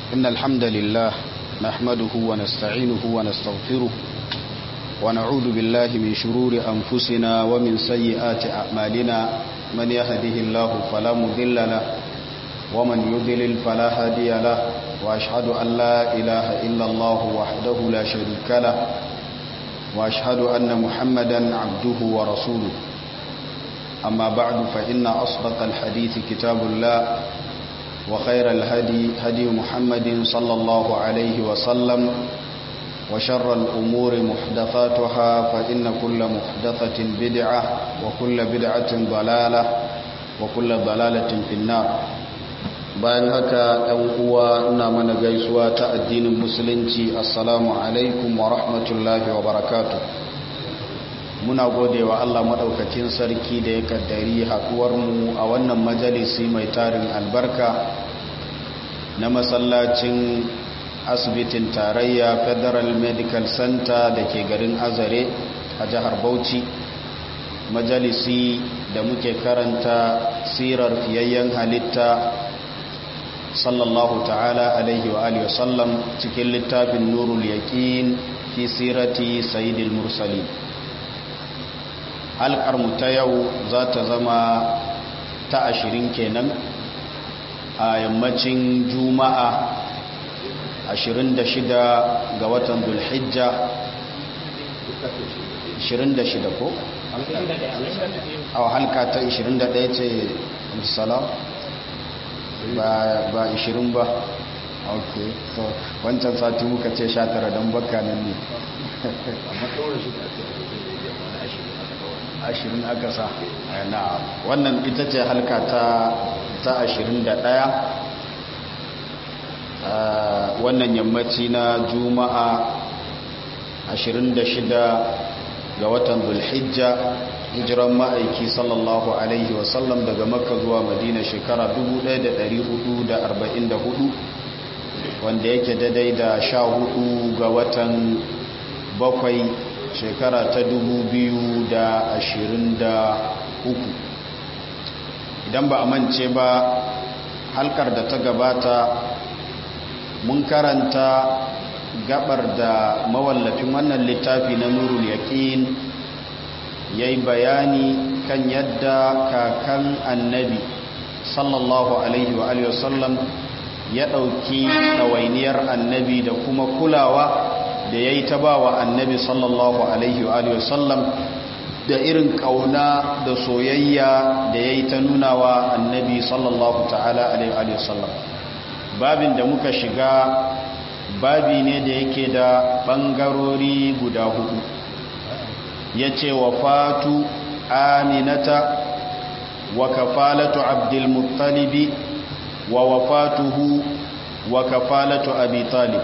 إن الحمد لله نحمده ونستعينه ونستغفره ونعوذ بالله من شرور أنفسنا ومن سيئات أعمالنا من يهده الله فلا مذل له ومن يذلل فلا هادي له وأشهد أن لا إله إلا الله وحده لا شريك له وأشهد أن محمدا عبده ورسوله أما بعد فإن أصدق الحديث كتاب الله وخير الهدي هدي محمد صلى الله عليه وسلم وشر الأمور محدثاتها فإن كل محدثة بدعة وكل بدعة ضلالة وكل ضلالة في النار bayan haka ɗan uwa ina mana gaisuwa ta addinin musulunci assalamu alaikum wa rahmatullahi wa barakatu muna gode wa Allah maɗaukakin sarki da ya kaddari haɗuwarmu a wannan majalisi mai tarin albarka na masallacin asibitin tarayya federal medical center da ke garin azare a jihar bauchi majalisi da muke karanta sirar fiyayyen halitta sallallahu ta'ala alaihi wa alihi wasallam cikin littafin nurul yaqin fi sirati sayyidil mursalin halkar mu ta yau za ta zama ta ashirin kenan a yammacin juma'a 26 ga watan dulhijja 26 ko? a halka ta 21 ce salam ba 20 ba ok so wancan sati muka ce 19 don baka nan ne ashirin aka sa na wannan ita ce halka ta ta ashirin da ɗaya wannan yammaci na juma'a ashirin da shida ga watan zulhijja hijiran ma'aiki sallallahu alaihi wasallam daga makka zuwa madina shekara 1444 wanda yake daidai da sha hudu ga watan bakwai shekara ta uku, idan ba a mance ba halkar da ta gabata mun karanta gabar da mawallafin wannan littafi na nurul yaqin yayi bayani kan yadda kakan annabi sallallahu alaihi wa alihi wasallam ya dauki ɗawainiyar annabi da kuma kulawa da ya yi ta ba wa annabi sallallahu alaihi wa sallam da irin kauna da soyayya da ya yi ta nuna wa annabi sallallahu ta'ala alaihi wa sallam babin da muka shiga babi ne da yake da ɓangarori guda hudu ya ce wa fatu aminata wa kafalatu abdulmuttalibi wa wafatuhu wa kafalatu abi talib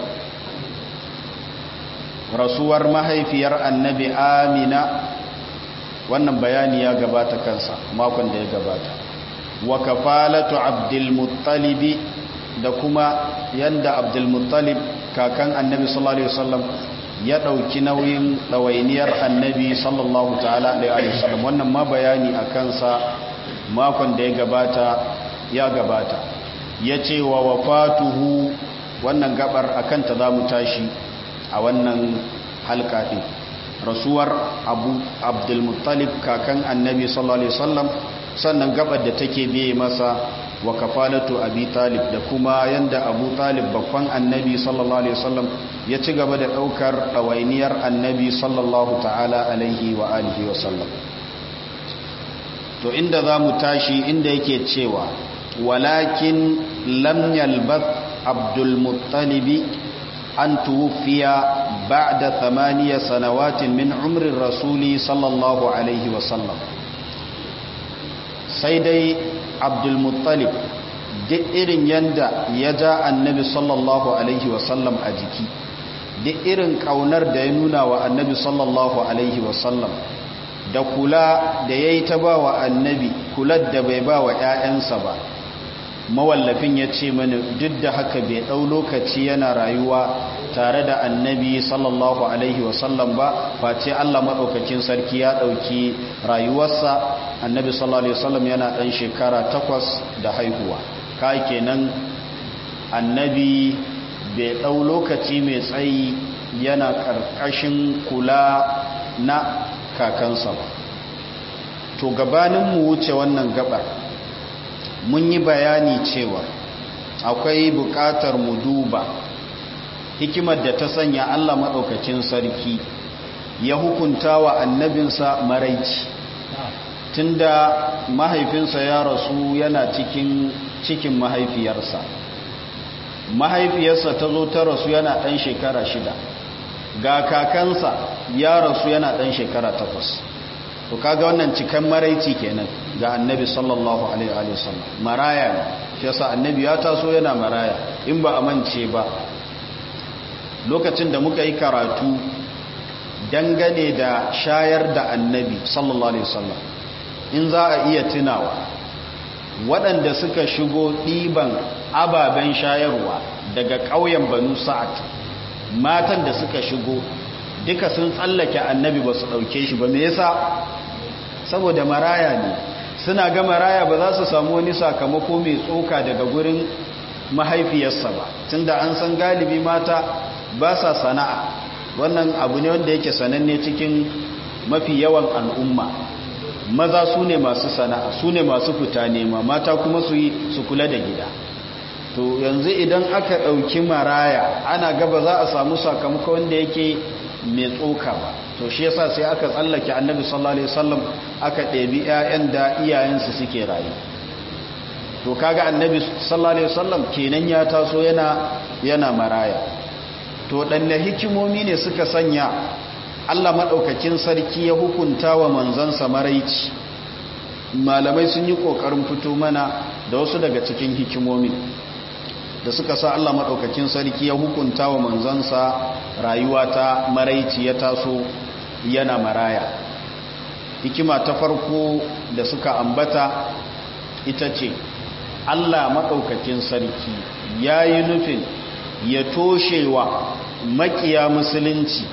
rasuwar mahaifiyar annabi amina wannan bayani ya gabata kansa makon da ya gabata wa kafalatu abdulmuttalibi da kuma yanda abdulmuttalib kakan annabi sallallahu alaihi wasallam ya dauki nauyin dawainiyar annabi sallallahu ta'ala alaihi wasallam wannan ma bayani a kansa makon da ya gabata ya gabata yace wa wafatuhu wannan gabar akan ta zamu tashi a wannan halka ɗin rasuwar abu abdulmuttalib kakan annabi sallallahu alaihi wasallam sannan gabar da take biye masa wa kafalatu abi talib da kuma yanda abu talib babban annabi sallallahu alaihi wasallam ya ci gaba da daukar ɗawainiyar annabi sallallahu ta'ala alaihi wa alihi wasallam to inda za mu tashi inda yake cewa walakin lam yalbath abdulmuttalibi أن توفي بعد ثمانية سنوات من عمر الرسول صلى الله عليه وسلم سيدي عبد المطلب duk irin yanda ya ja annabi sallallahu alaihi wasallam a jiki duk irin kaunar da ya nuna wa annabi sallallahu alaihi wasallam da kula da ya yi ta ba wa annabi kular da bai ba wa 'ya'yansa ba mawallafin ya ce mana duk da haka bai ɗau lokaci yana rayuwa tare da annabi sallallahu alaihi wasallam ba face Allah maɗaukakin sarki ya ɗauki rayuwarsa annabi sallallahu alaihi wasallam yana ɗan shekara takwas da haihuwa ka kenan annabi bai ɗau lokaci mai tsayi yana ƙarƙashin kula na kakansa ba to gabanin mu wuce wannan gabar mun yi bayani cewa akwai buƙatar mu duba hikimar da ta sanya Allah maɗaukacin sarki ya hukunta wa annabinsa maraici tunda mahaifinsa ya rasu yana cikin cikin mahaifiyarsa mahaifiyarsa ta zo ta rasu yana ɗan shekara shida ga kakansa ya rasu yana ɗan shekara takwas to kaga wannan cikan maraici kenan ga annabi sallallahu alaihi wasallam maraya ne shi yasa annabi ya taso yana maraya in ba a mance ba lokacin da muka yi karatu dangane da shayar da annabi sallallahu alaihi wasallam in za a iya tunawa waɗanda suka shigo ɗiban ababen shayarwa daga ƙauyen banu sa'ad matan da suka shigo duka sun tsallake annabi ba su ɗauke shi ba me yasa saboda maraya ne suna ga maraya ba za su samu wani sakamako mai tsoka daga gurin mahaifiyarsa ba tunda an san galibi mata ba sa sana'a wannan abu ne wanda yake sananne cikin mafi yawan al'umma maza su ne masu sana'a su ne masu fita nema mata kuma su yi su kula da gida to yanzu idan aka ɗauki maraya ana gaba za a samu sakamako wanda yake mai tsoka ba to shi yasa sai aka tsallake annabi sallallahu alaihi wasallam aka ɗebi ƴaƴan da iyayensu suke rayu to kaga annabi sallallahu alaihi wasallam kenan ya taso yana yana maraya to danne hikimomi ne suka sanya Allah madaukakin sarki ya hukunta wa manzansa maraici malamai sun yi kokarin fito mana da wasu daga cikin hikimomi da suka sa Allah madaukakin sarki ya hukunta wa manzansa rayuwa ta maraici ya taso yana maraya hikima ta farko da suka ambata ita ce Allah maɗaukakin sarki ya yi nufin ya toshewa makiya musulunci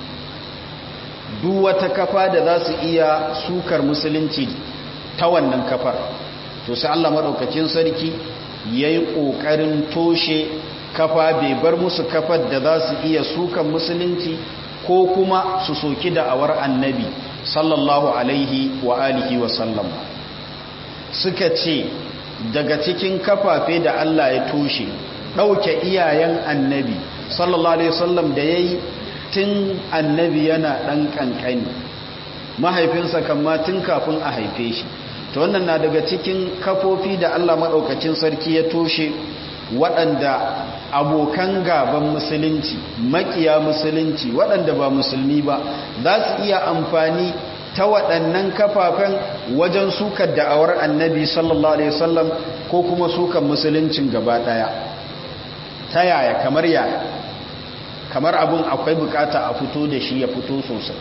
duk wata kafa da za su iya sukar musulunci ta wannan kafar to sai Allah maɗaukakin sarki ya yi ƙoƙarin toshe kafa bai bar musu kafar da za su iya sukan musulunci ko kuma su soki da'awar annabi sallallahu alaihi wa alihi wa sallam suka ce daga cikin kafafe da Allah ya toshe ɗauke iyayen annabi sallallahu alaihi wasallam da ya yi tun annabi yana ɗan ƙanƙani mahaifinsa kama tun kafin a haife shi ta wannan na daga cikin kafofi da Allah maɗaukacin sarki ya toshe waɗanda abokan gaban musulunci makiya musulunci waɗanda ba musulmi ba za su iya amfani ta waɗannan kafafen wajen sukar da'awar annabi sallallahu alaihi wasallam ko kuma sukar musuluncin gaba ɗaya ta yaya kamar yaya kamar abin akwai bukata a fito da shi ya fito sosai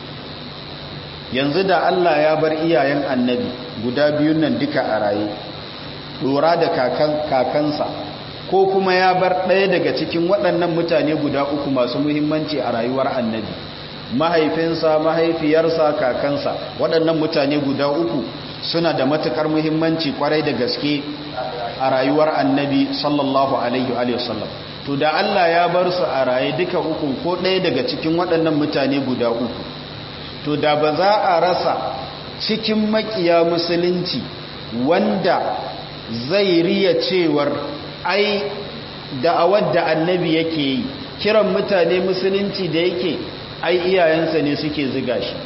yanzu da Allah ya bar iyayen annabi guda biyun nan duka a raye ɗora da kakansa ko kuma ya bar ɗaya daga cikin waɗannan mutane guda uku masu muhimmanci a rayuwar annabi mahaifinsa mahaifiyarsa kakansa waɗannan mutane guda uku suna da matuƙar muhimmanci kwarai da gaske a rayuwar annabi sallallahu alaihi wasallam to da Allah ya bar su a raye duka uku ko ɗaya daga cikin waɗannan mutane guda uku to da ba za a rasa cikin makiya musulunci wanda zai riya cewar ai da'awar da annabi yake yi kiran mutane musulunci da yake ai iyayensa ne suke ziga shi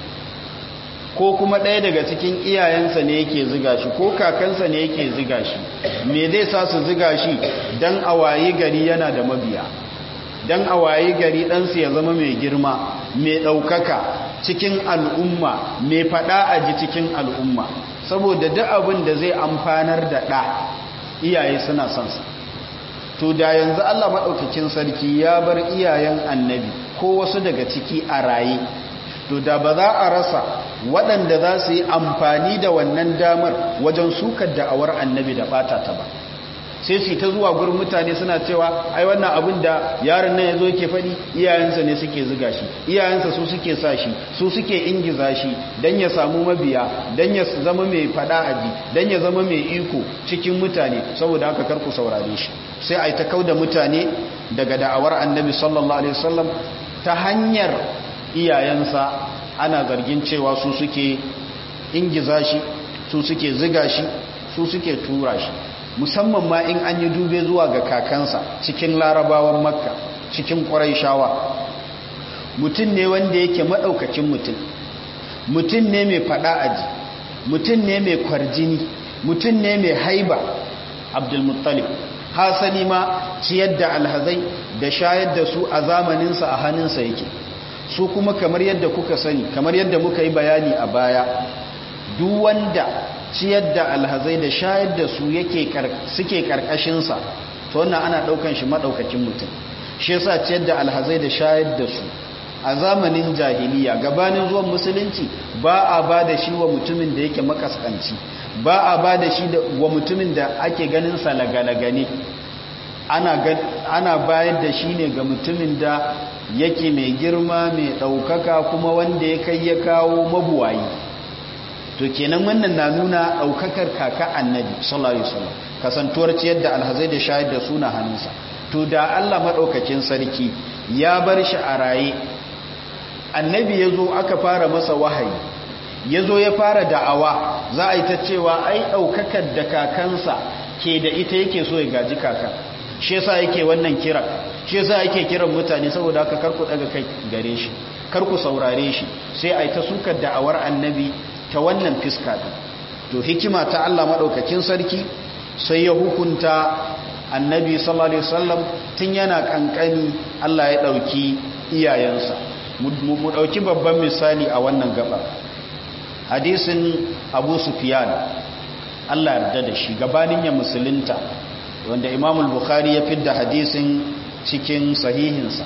ko kuma ɗaya daga cikin iyayensa ne yake ziga shi ko kakansa ne yake ziga shi me zai sa su ziga shi don a wayi gari yana da mabiya don a wayi gari ɗansu ya zama mai girma mai ɗaukaka cikin al'umma mai faɗa a ji cikin al'umma saboda duk abin da zai amfanar da ɗa iyaye suna son sa to da yanzu Allah maɗaukakin sarki ya bar iyayen annabi ko wasu daga ciki a raye to da ba za a rasa waɗanda za su yi amfani da wannan damar wajen sukar da'awar annabi da ɓata ta ba sai sai su ta zuwa gurin mutane suna cewa ai wannan abin da yaron nan yazo yake faɗi iyayensa ne suke zuga shi iyayensa su suke sa shi su suke ingiza shi dan ya samu mabiya dan ya zama mai fada aji dan ya zama mai iko cikin mutane saboda haka karku saurare shi sai ai ta kauda mutane daga da'awar annabi sallallahu alaihi wasallam ta hanyar iyayensa ana zargin cewa su suke ingiza shi su suke ziga shi su suke tura shi musamman ma in an yi dube zuwa ga kakansa cikin larabawan makka cikin shawa. mutum ne wanda yake maɗaukacin mutum mutum ne mai faɗa aji mutum ne mai kwarjini mutum ne mai haiba abdulmuttalib hasali ma ciyar da alhazai da shayar da su a zamaninsa a hannunsa yake su kuma kamar yadda kuka sani kamar yadda muka yi bayani a baya duk wanda ciyar da alhazai da shayar da su yake suke karkashinsa to wannan ana daukan shi madaukakin mutum shi yasa ciyar da alhazai da shayar da su a zamanin jahiliya gabanin zuwan musulunci ba a ba da shi wa mutumin da yake makaskanci ba a ba da shi wa mutumin da ake ganin sa lagalagane ana ana bayar da shi ne ga mutumin da yake mai girma mai daukaka kuma wanda ya kai ya kawo mabuwayi to kenan wannan na nuna daukakar kaka annabi sallallahu alaihi wasallam kasantuwar ciyar da alhazai da shayar da suna hannunsa to da Allah madaukakin sarki ya bar shi a raye annabi yazo aka fara masa wahayi yazo ya fara da'awa za a yi ta cewa ai daukakar da kakansa ke da ita yake so ya gaji kaka shi yasa yake wannan kira shi yasa yake kiran mutane saboda haka karku daga kai gare shi karku saurare shi sai ai ta sukar da'awar annabi ta wannan fiska din to hikima ta Allah madaukakin sarki sai ya hukunta annabi sallallahu alaihi wasallam tun yana kankani Allah ya dauki iyayensa mu dauki babban misali a wannan gaba hadisin Abu Sufyan Allah yarda da shi gabanin ya musulunta wanda Imam al-Bukhari ya fidda hadisin cikin sahihinsa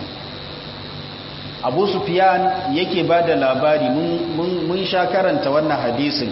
Abu Sufyan yake bada labari mun sha karanta wannan hadisin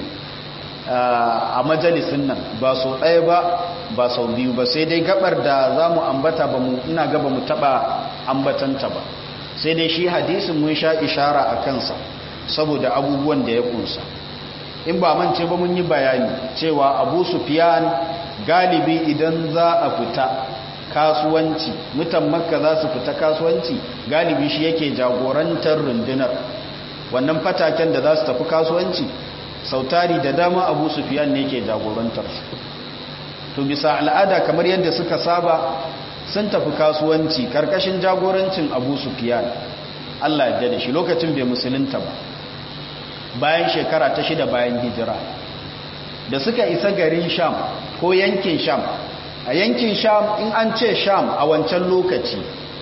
a majalisin nan ba so ɗaya ba ba sau biyu ba sai dai gabar da za mu ambata ba mu ina gaba mu taɓa ambatanta ba sai dai shi hadisin mun sha ishara a kansa saboda abubuwan da ya kunsa in ba mance ba mun yi bayani cewa abu sufiyan galibi idan za a fita kasuwanci mutan makka za su fita kasuwanci galibi shi yake jagorantar rundunar wannan fataken da za su tafi kasuwanci sautari da dama abu sufiyan ne ke jagorantar su to bisa al'ada kamar yadda suka saba sun tafi kasuwanci karkashin jagorancin abu sufiyan allah ya da shi lokacin bai musulunta ba bayan shekara ta shida bayan hijira da suka isa garin sham ko yankin sham a yankin sham in an ce sham a wancan lokaci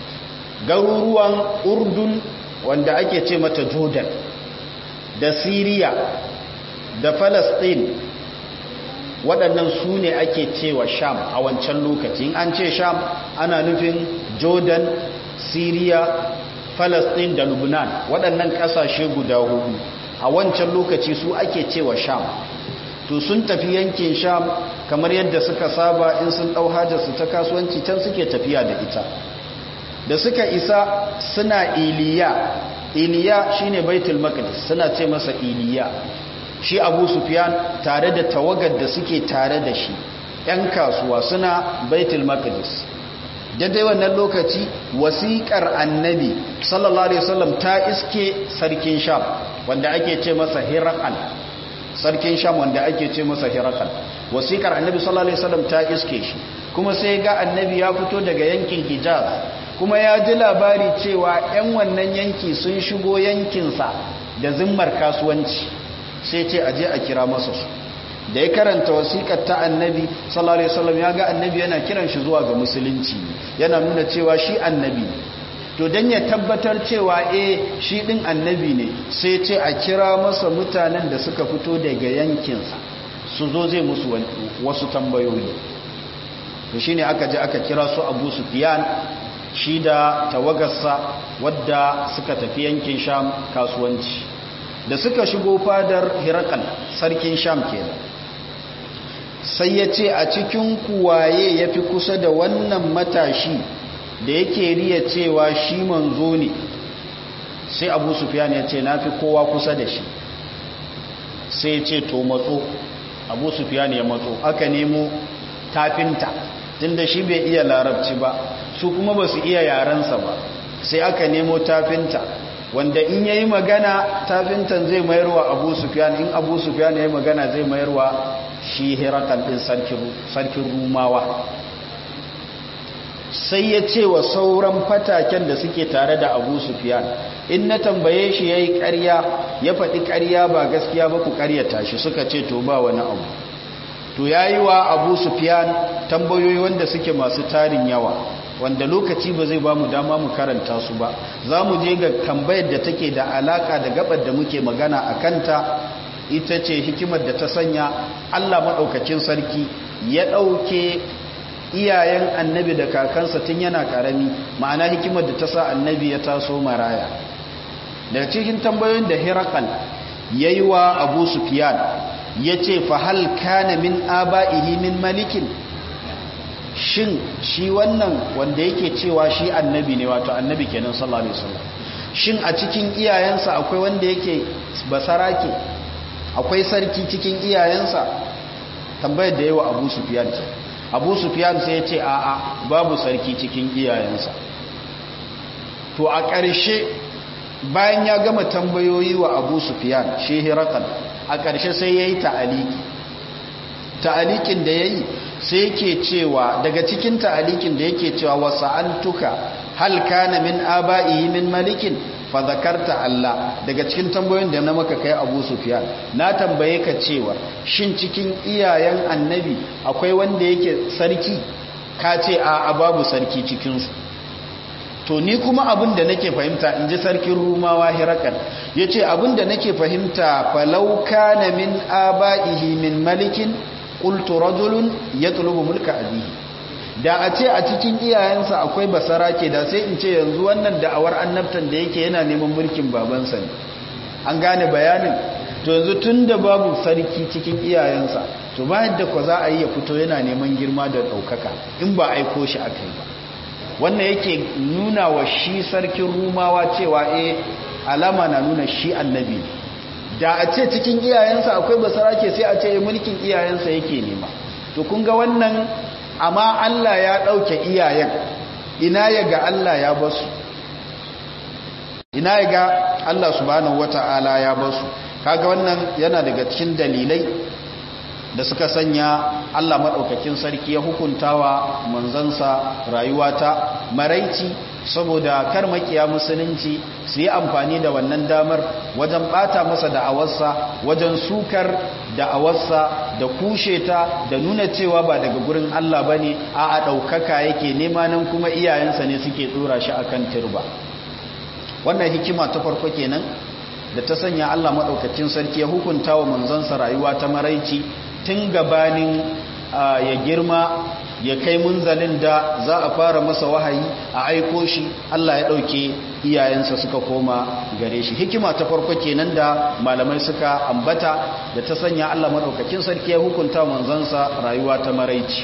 garuruwan urdun wanda ake ce mata jordan da siriya da falastin waɗannan su ne ake cewa sham a wancan lokaci in an ce sham ana nufin jordan siriya falastin da lubnan waɗannan ƙasashe guda hudu a wancan lokaci su ake cewa sham to sun tafi yankin sham kamar yadda suka saba in sun ɗau hajjarsu ta kasuwanci can suke tafiya da ita da suka isa suna iliya iliya shine baitul maqdis suna ce masa iliya shi abu sufyan tare da tawagar da suke tare da shi yan kasuwa suna baitul maqdis daidai wannan lokaci wasiƙar annabi sallallahu alaihi wasallam ta iske sarkin sham wanda ake ce masa hirakal sarkin sham wanda ake ce masa hirakal wasiƙar annabi sallallahu alaihi wasallam ta iske shi kuma sai ga annabi ya fito daga yankin hijaz kuma ya ji labari cewa 'yan wannan yanki sun shigo yankinsa da zimmar kasuwanci sai ce aje a kira masa su da ya karanta wasiƙar ta annabi sallallahu alaihi wasallam ya ga annabi yana kiran shi zuwa ga musulunci yana nuna cewa shi annabi to dan ya tabbatar cewa eh shi din annabi ne sai ce a kira masa mutanen da suka fito daga yankinsa su zo zai musu wasu tambayoyi to shine aka je aka kira su Abu Sufyan shi da tawagarsa wadda suka tafi yankin Sham kasuwanci da suka shigo fadar Hirakal sarkin Sham kenan sai ya ce a cikin kuwaye ya fi kusa da wannan matashi da yake riya cewa shi manzo ne sai abu sufiyan ya ce na fi kowa kusa da shi sai ya ce to matso abu sufiyan ya matso aka nemo tafinta tun da shi bai iya larabci ba su kuma ba su iya yarensa ba sai aka nemo tafinta wanda in yayi magana tafintan zai mayarwa abu sufiyan in abu sufiyan ya yi magana zai mayarwa shi hirakan ɗin sarkin rumawa sai ya ce wa sauran fataken da suke tare da abu sufiyan in na tambaye shi ya yi ƙarya ya faɗi ƙarya ba gaskiya ba ku ƙaryata shi suka ce to ba wani abu to ya yi wa abu sufiyan tambayoyi wanda suke masu tarin yawa wanda lokaci ba zai ba mu dama mu karanta su ba za mu je ga tambayar da take da alaka da gabar da muke magana a kanta ita ce hikimar da ta sanya allah maɗaukacin sarki ya ɗauke iyayen annabi da kakansa tun yana ƙarami ma'ana hikimar da ta sa annabi ya taso maraya daga cikin tambayoyin da hirakal ya yi wa abu sufiyan ya ce fahal kana min aba'ihi min malikin shin shi wannan wanda yake cewa shi annabi ne wato annabi kenan sallallahu alaihi wasallam shin a cikin iyayensa akwai wanda yake basarake akwai sarki cikin iyayensa tambayar da yawa Abu Sufyan ce Abu Sufyan sai ya ce a'a babu sarki cikin iyayensa to a ƙarshe bayan ya gama tambayoyi wa Abu Sufyan shi Hirakal a ƙarshe sai yayi ta'aliki ta'alikin da yayi sai yake cewa daga cikin ta'alikin da yake cewa wasa'antuka hal kana min aba'ihi min malikin fa zakarta Allah daga cikin tambayoyin da na maka kai Abu Sufyan na tambaye ka cewa shin cikin iyayen annabi akwai wanda yake sarki ka ce a babu sarki cikin su to ni kuma abin da nake fahimta in ji sarkin rumawa hirakal ya ce abin da nake fahimta falau kana min aba'ihi min malikin qultu rajulun yatlubu mulka abihi da a ce a cikin iyayensa akwai basara ke da sai in ce yanzu wannan da'awar annabtan da yake yana neman mulkin babansa ne an gane bayanin to yanzu tun da babu sarki cikin iyayensa to ba yadda ko za a yi ya fito yana neman girma da ɗaukaka in ba aiko shi aka yi ba wannan yake nuna wa shi sarkin rumawa cewa eh alama na nuna shi annabi ne da a ce cikin iyayensa akwai basara ke sai a ce mulkin iyayensa yake nema to kun ga wannan amma Allah ya ɗauke iyayen ina ya ga Allah ya basu ina ya ga Allah subhanahu wata'ala ya basu kaga wannan yana daga cikin dalilai da suka sanya Allah maɗaukakin sarki ya hukuntawa manzansa rayuwa ta maraici saboda kar makiya musulunci su yi amfani da wannan damar wajen ɓata masa da'awarsa wajen sukar da'awarsa da kushe ta da nuna cewa ba daga gurin Allah ba ne a a ɗaukaka yake nema nan kuma iyayensa ne suke tsora shi a kan turba wannan hikima ta farko kenan da ta sanya Allah maɗaukakin sarki ya hukunta wa manzansa rayuwa ta maraici tun gabanin ya girma ya kai munzalin da za a fara masa wahayi a aiko shi Allah ya ɗauke iyayensa suka koma gare shi hikima ta farko kenan da malamai suka ambata da ta sanya Allah maɗaukakin sarki ya hukunta manzansa rayuwa ta maraici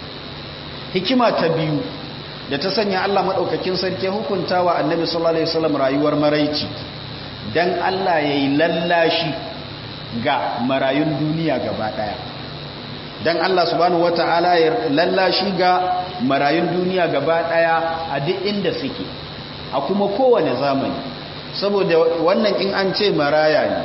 hikima ta biyu da ta sanya Allah maɗaukakin sarki ya hukunta wa annabi sallallahu alaihi wasallam rayuwar maraici dan Allah ya yi lallashi ga marayun duniya gaba daya dan Allah subhanahu wata'ala ya lallashi ga marayun duniya gaba daya a duk inda suke a kuma kowane zamani saboda wannan in an ce maraya ne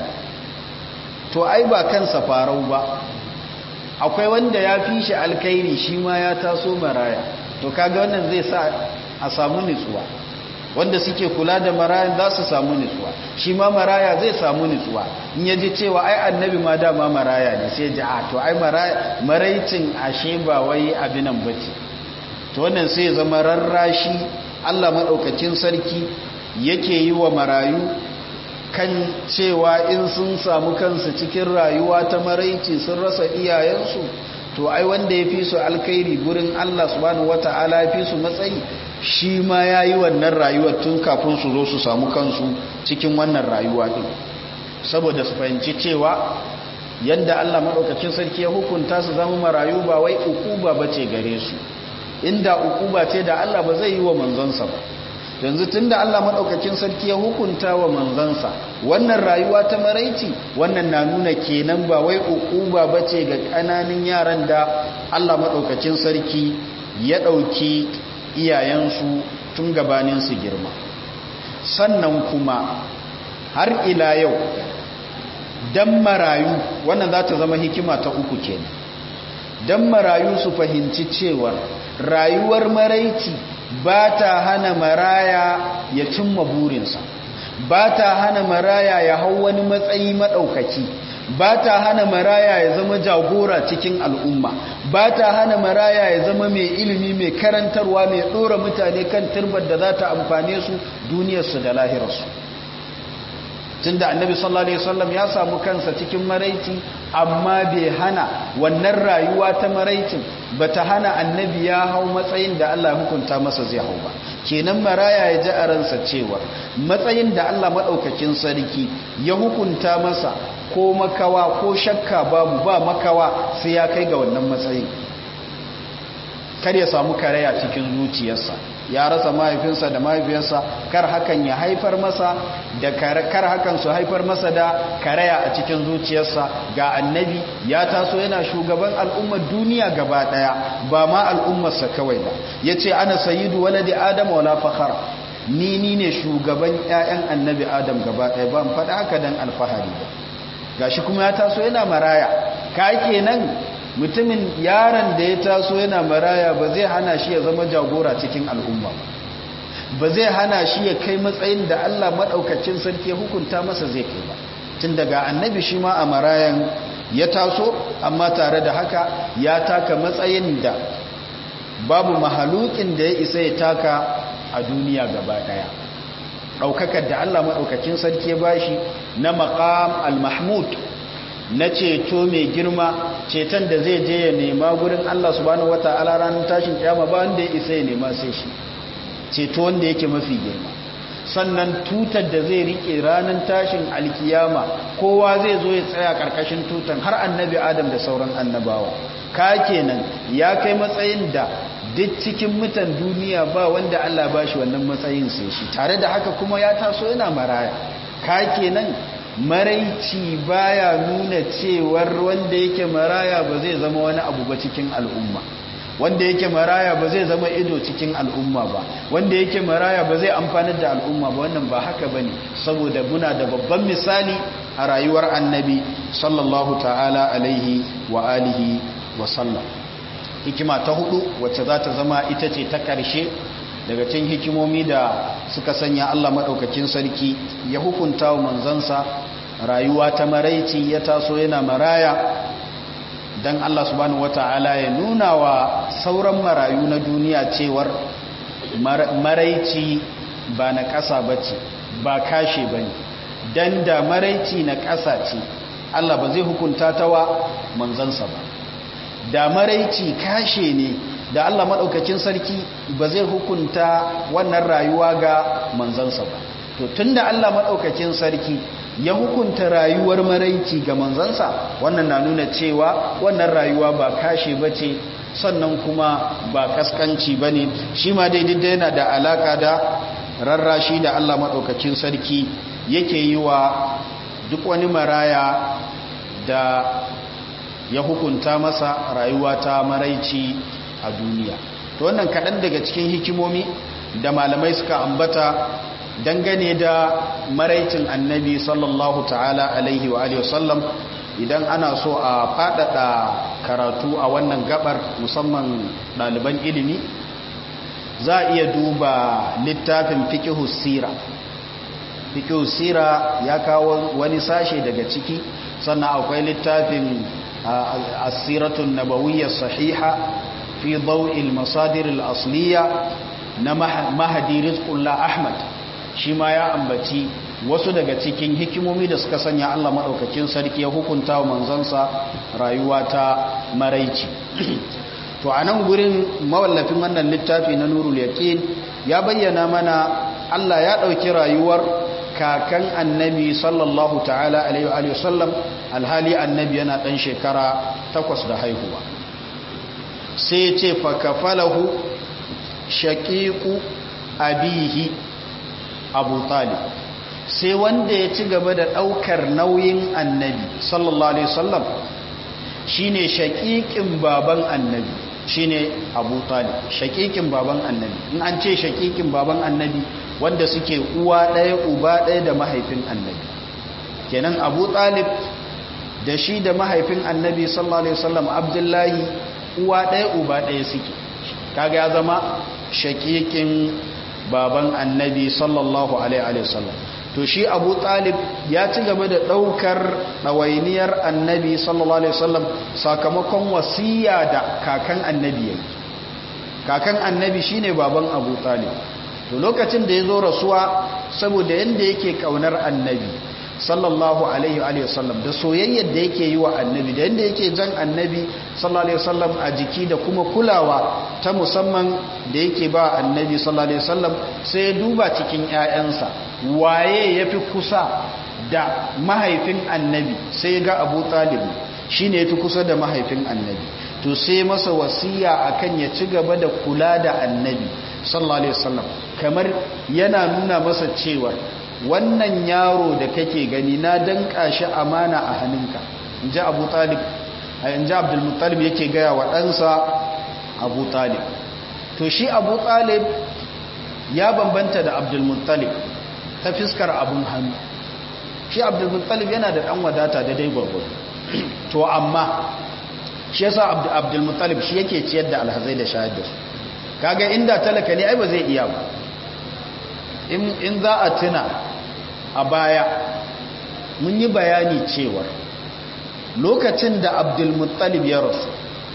to ai ba kansa farau ba akwai wanda ya fi shi alkhairi shi ma ya taso maraya to kaga wannan zai sa a samu nutsuwa wanda suke kula da marayan za su samu nutsuwa shi ma maraya zai samu nutsuwa in ya ji cewa ai annabi ma dama maraya ne sai ji a to ai maraicin ashe ba wai abinan bace to wannan sai zama rarrashi Allah maɗaukacin sarki yake yi wa marayu kan cewa in sun samu kansu cikin rayuwa ta maraici sun rasa iyayensu to ai wanda ya fi su alkhairi gurin Allah subhanahu wata'ala ya fi su matsayi shi ma ya yi wannan rayuwar tun kafin su zo su samu kansu cikin wannan rayuwa ɗin saboda su fahimci cewa yadda Allah maɗaukacin sarki ya hukunta su zama marayu ba wai ukuba ba ce gare su inda ukuba ce da Allah ba zai yi wa manzansa ba yanzu tun da Allah maɗaukacin sarki ya hukunta wa manzansa wannan rayuwa ta maraici wannan na nuna kenan ba wai ukuba ba ce ga ƙananan yaran da Allah maɗaukacin sarki ya ɗauki iyayensu tun gabanin su girma sannan kuma har ila yau dan marayu wannan za ta zama hikima ta uku kenan dan marayu su fahimci cewa rayuwar maraici ba ta hana maraya ya cimma burinsa ba ta hana maraya ya hau wani matsayi maɗaukaki ba ta hana maraya ya zama jagora cikin al'umma ba ta hana maraya ya zama mai ilimi mai karantarwa mai ɗora mutane kan turbar da za ta amfane su duniyarsu da lahirarsu tun da annabi sallallahu alaihi wasallam ya samu kansa cikin maraici amma bai hana wannan rayuwa ta maraicin ba ta hana annabi ya hau matsayin da Allah ya hukunta masa zai hau ba kenan maraya ya ji a ransa cewa matsayin da Allah maɗaukakin sarki ya hukunta masa ko makawa ko shakka babu ba makawa sai ya kai ga wannan matsayin kar ya samu karaya cikin zuciyarsa ya rasa mahaifinsa da mahaifiyarsa kar hakan ya haifar masa da kar hakan su haifar masa da karaya a cikin zuciyarsa ga annabi ya taso yana shugaban al'ummar duniya gaba daya ba ma al'ummarsa kawai ba yace ana sayyidu waladi adam wala fakhara ni ni ne shugaban ƴaƴan annabi adam gaba daya ban faɗa haka dan alfahari ba gashi kuma ya taso yana maraya ka kenan mutumin yaron da ya taso yana maraya ba zai hana shi ya zama jagora cikin al'umma ba zai hana shi ya kai matsayin da Allah maɗaukacin sarki ya hukunta masa zai kai ba tun daga annabi shi ma a marayan ya taso amma tare da haka ya taka matsayin da babu mahalukin da ya isa ya taka a duniya gaba ɗaya ɗaukakar da Allah maɗaukacin sarki ya bashi na maƙam al-mahmud na ceto mai girma ceton da zai je ya nema gurin Allah subhanahu wata'ala ranar tashin kiyama ba wanda ya isa ya nema sai shi ceto wanda yake mafi girma sannan tutar da zai rike ranar tashin alkiyama kowa zai zo ya tsaya karkashin tutan har annabi adam da sauran annabawa ka kenan ya kai matsayin da duk cikin mutan duniya ba wanda Allah ba shi wannan matsayin sai shi tare da haka kuma ya taso yana maraya ka kenan maraici baya nuna cewar wanda yake maraya ba zai zama wani abu ba cikin al'umma wanda yake maraya ba zai zama ido cikin al'umma ba wanda yake maraya ba zai amfanar da al'umma ba wannan ba haka bane saboda muna da babban misali a rayuwar annabi sallallahu ta'ala alaihi wa alihi wa sallam hikima ta hudu wacce za ta zama ita ce ta ƙarshe daga cikin hikimomi da suka sanya Allah maɗaukakin sarki ya hukunta wa manzansa rayuwa ta maraici ya taso yana maraya don Allah subhanahu wata'ala ya nuna wa sauran marayu na duniya cewar maraici ba na ƙasa ba ce ba kashe ba ne don da maraici na ƙasa ce Allah ba zai hukunta ta wa manzansa ba da maraici kashe ne da Allah maɗaukakin sarki ba zai hukunta wannan rayuwa ga manzansa ba to tunda Allah maɗaukakin sarki ya hukunta rayuwar maraici ga manzansa wannan na nuna cewa wannan rayuwa ba kashe ba ce sannan kuma ba kaskanci ba ne shi ma daidai yana da alaka da rarrashi da Allah maɗaukakin sarki yake yi wa duk wani maraya da ya hukunta masa rayuwa ta maraici a duniya to wannan kaɗan daga cikin hikimomi da malamai suka ambata dangane da maraicin annabi sallallahu ta'ala alaihi wa alihi wasallam idan ana so a faɗaɗa karatu a wannan gabar musamman ɗaliban ilimi za a iya duba littafin fiqhus sira fiqhus sira ya kawo wani sashe daga ciki sannan akwai littafin asiratun nabawiyyar sahiha fi dau'il masadir al-asliya na mahadi rizqullah ahmad shi ma ya ambaci wasu daga cikin hikimomi da suka sanya Allah madaukakin sarki ya hukunta wa manzansa rayuwa ta maraici to a nan gurin mawallafin wannan littafi na nurul yaqin ya bayyana mana Allah ya dauki rayuwar kakan annabi sallallahu ta'ala alaihi wa sallam alhali annabi yana ɗan shekara takwas da haihuwa sai ce fakafalahu shaƙiƙu abihi abu talib sai wanda ya ci gaba da ɗaukar nauyin annabi sallallahu alaihi wasallam shine shaƙiƙin baban annabi shine abu talib shaƙiƙin baban annabi in an ce shaƙiƙin baban annabi wanda suke uwa ɗaya uba ɗaya da mahaifin annabi kenan abu talib da shi da mahaifin annabi sallallahu alaihi wasallam abdullahi uwa ɗaya uba ɗaya suke kaga ya zama shakikin baban annabi sallallahu alaihi wasallam to shi abu talib ya ci gaba da ɗaukar ɗawainiyar annabi sallallahu alaihi wasallam sakamakon wasiya da kakan annabi yayi kakan annabi shine baban abu talib to lokacin da ya zo rasuwa saboda yanda yake kaunar annabi sallallahu alaihi wa sallam da soyayyar da yake yi wa annabi da yadda yake jan annabi sallallahu alaihi wasallam a jiki da kuma kulawa ta musamman da yake ba annabi sallallahu alaihi wasallam sai ya duba cikin ƴaƴansa waye yafi kusa da mahaifin annabi sai ya ga Abu Talib shine yafi kusa da mahaifin annabi to sai masa wasiya akan ya ci gaba da kula da annabi sallallahu alaihi wasallam kamar yana nuna masa cewa wannan yaro da kake gani na danka shi amana a hannunka in ji abu talib in ji abdulmuttalib yake gaya wa ɗansa abu talib to shi abu talib ya bambanta da abdulmuttalib ta fiskar abun hannu shi abdulmuttalib yana da ɗan wadata da dai gwargwado to amma shi yasa abdulmuttalib shi yake ciyar da alhazai da shahid da su kaga inda talaka ne ai ba zai iya ba in za a tuna a baya mun yi bayani cewar lokacin da abdulmuttalib ya rasu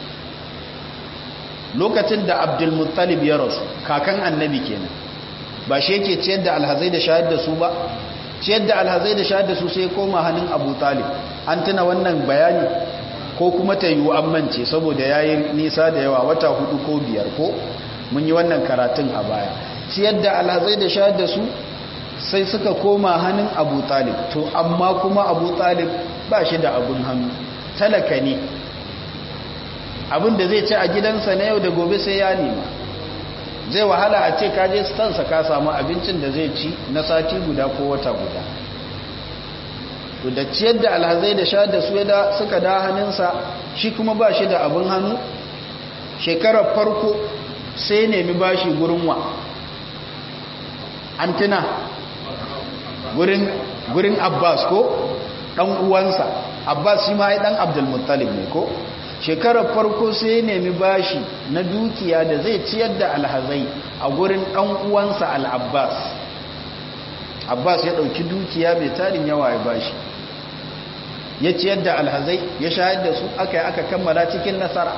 lokacin da abdulmuttalib ya rasu kakan annabi kenan ba shi yake ciyar da alhazai da shayar da su ba ciyar da alhazai da shayar da su sai koma hannun abu talib an tuna wannan bayani ko kuma ta yiwu an mance saboda ya yi nisa da yawa wata hudu ko biyar ko mun yi wannan karatun a baya ciyar da alhazai da shayar da su sai suka koma hannun abu talib to amma kuma abu talib ba shi da abun hannu talaka ne abin da zai ci a gidansa na yau da gobe sai ya nema zai wahala a ce kaje stansa ka samu abincin da zai ci na sati guda ko wata guda to da ciyar da alhazai da shayar da su ya suka da hannunsa shi kuma ba shi da abin hannu shekarar farko sai nemi bashi gurin wa an tuna gurin abbas ko dan uwansa abbas shi ma ya dan abdulmuttalib ne ko shekarar farko sai nemi bashi na dukiya da zai ciyar da alhazai a gurin dan uwansa al-abbas abbas ya dauki dukiya mai tarin yawa ya bashi ya ciyar da alhazai ya shayar da su aka yi aka kammala cikin nasara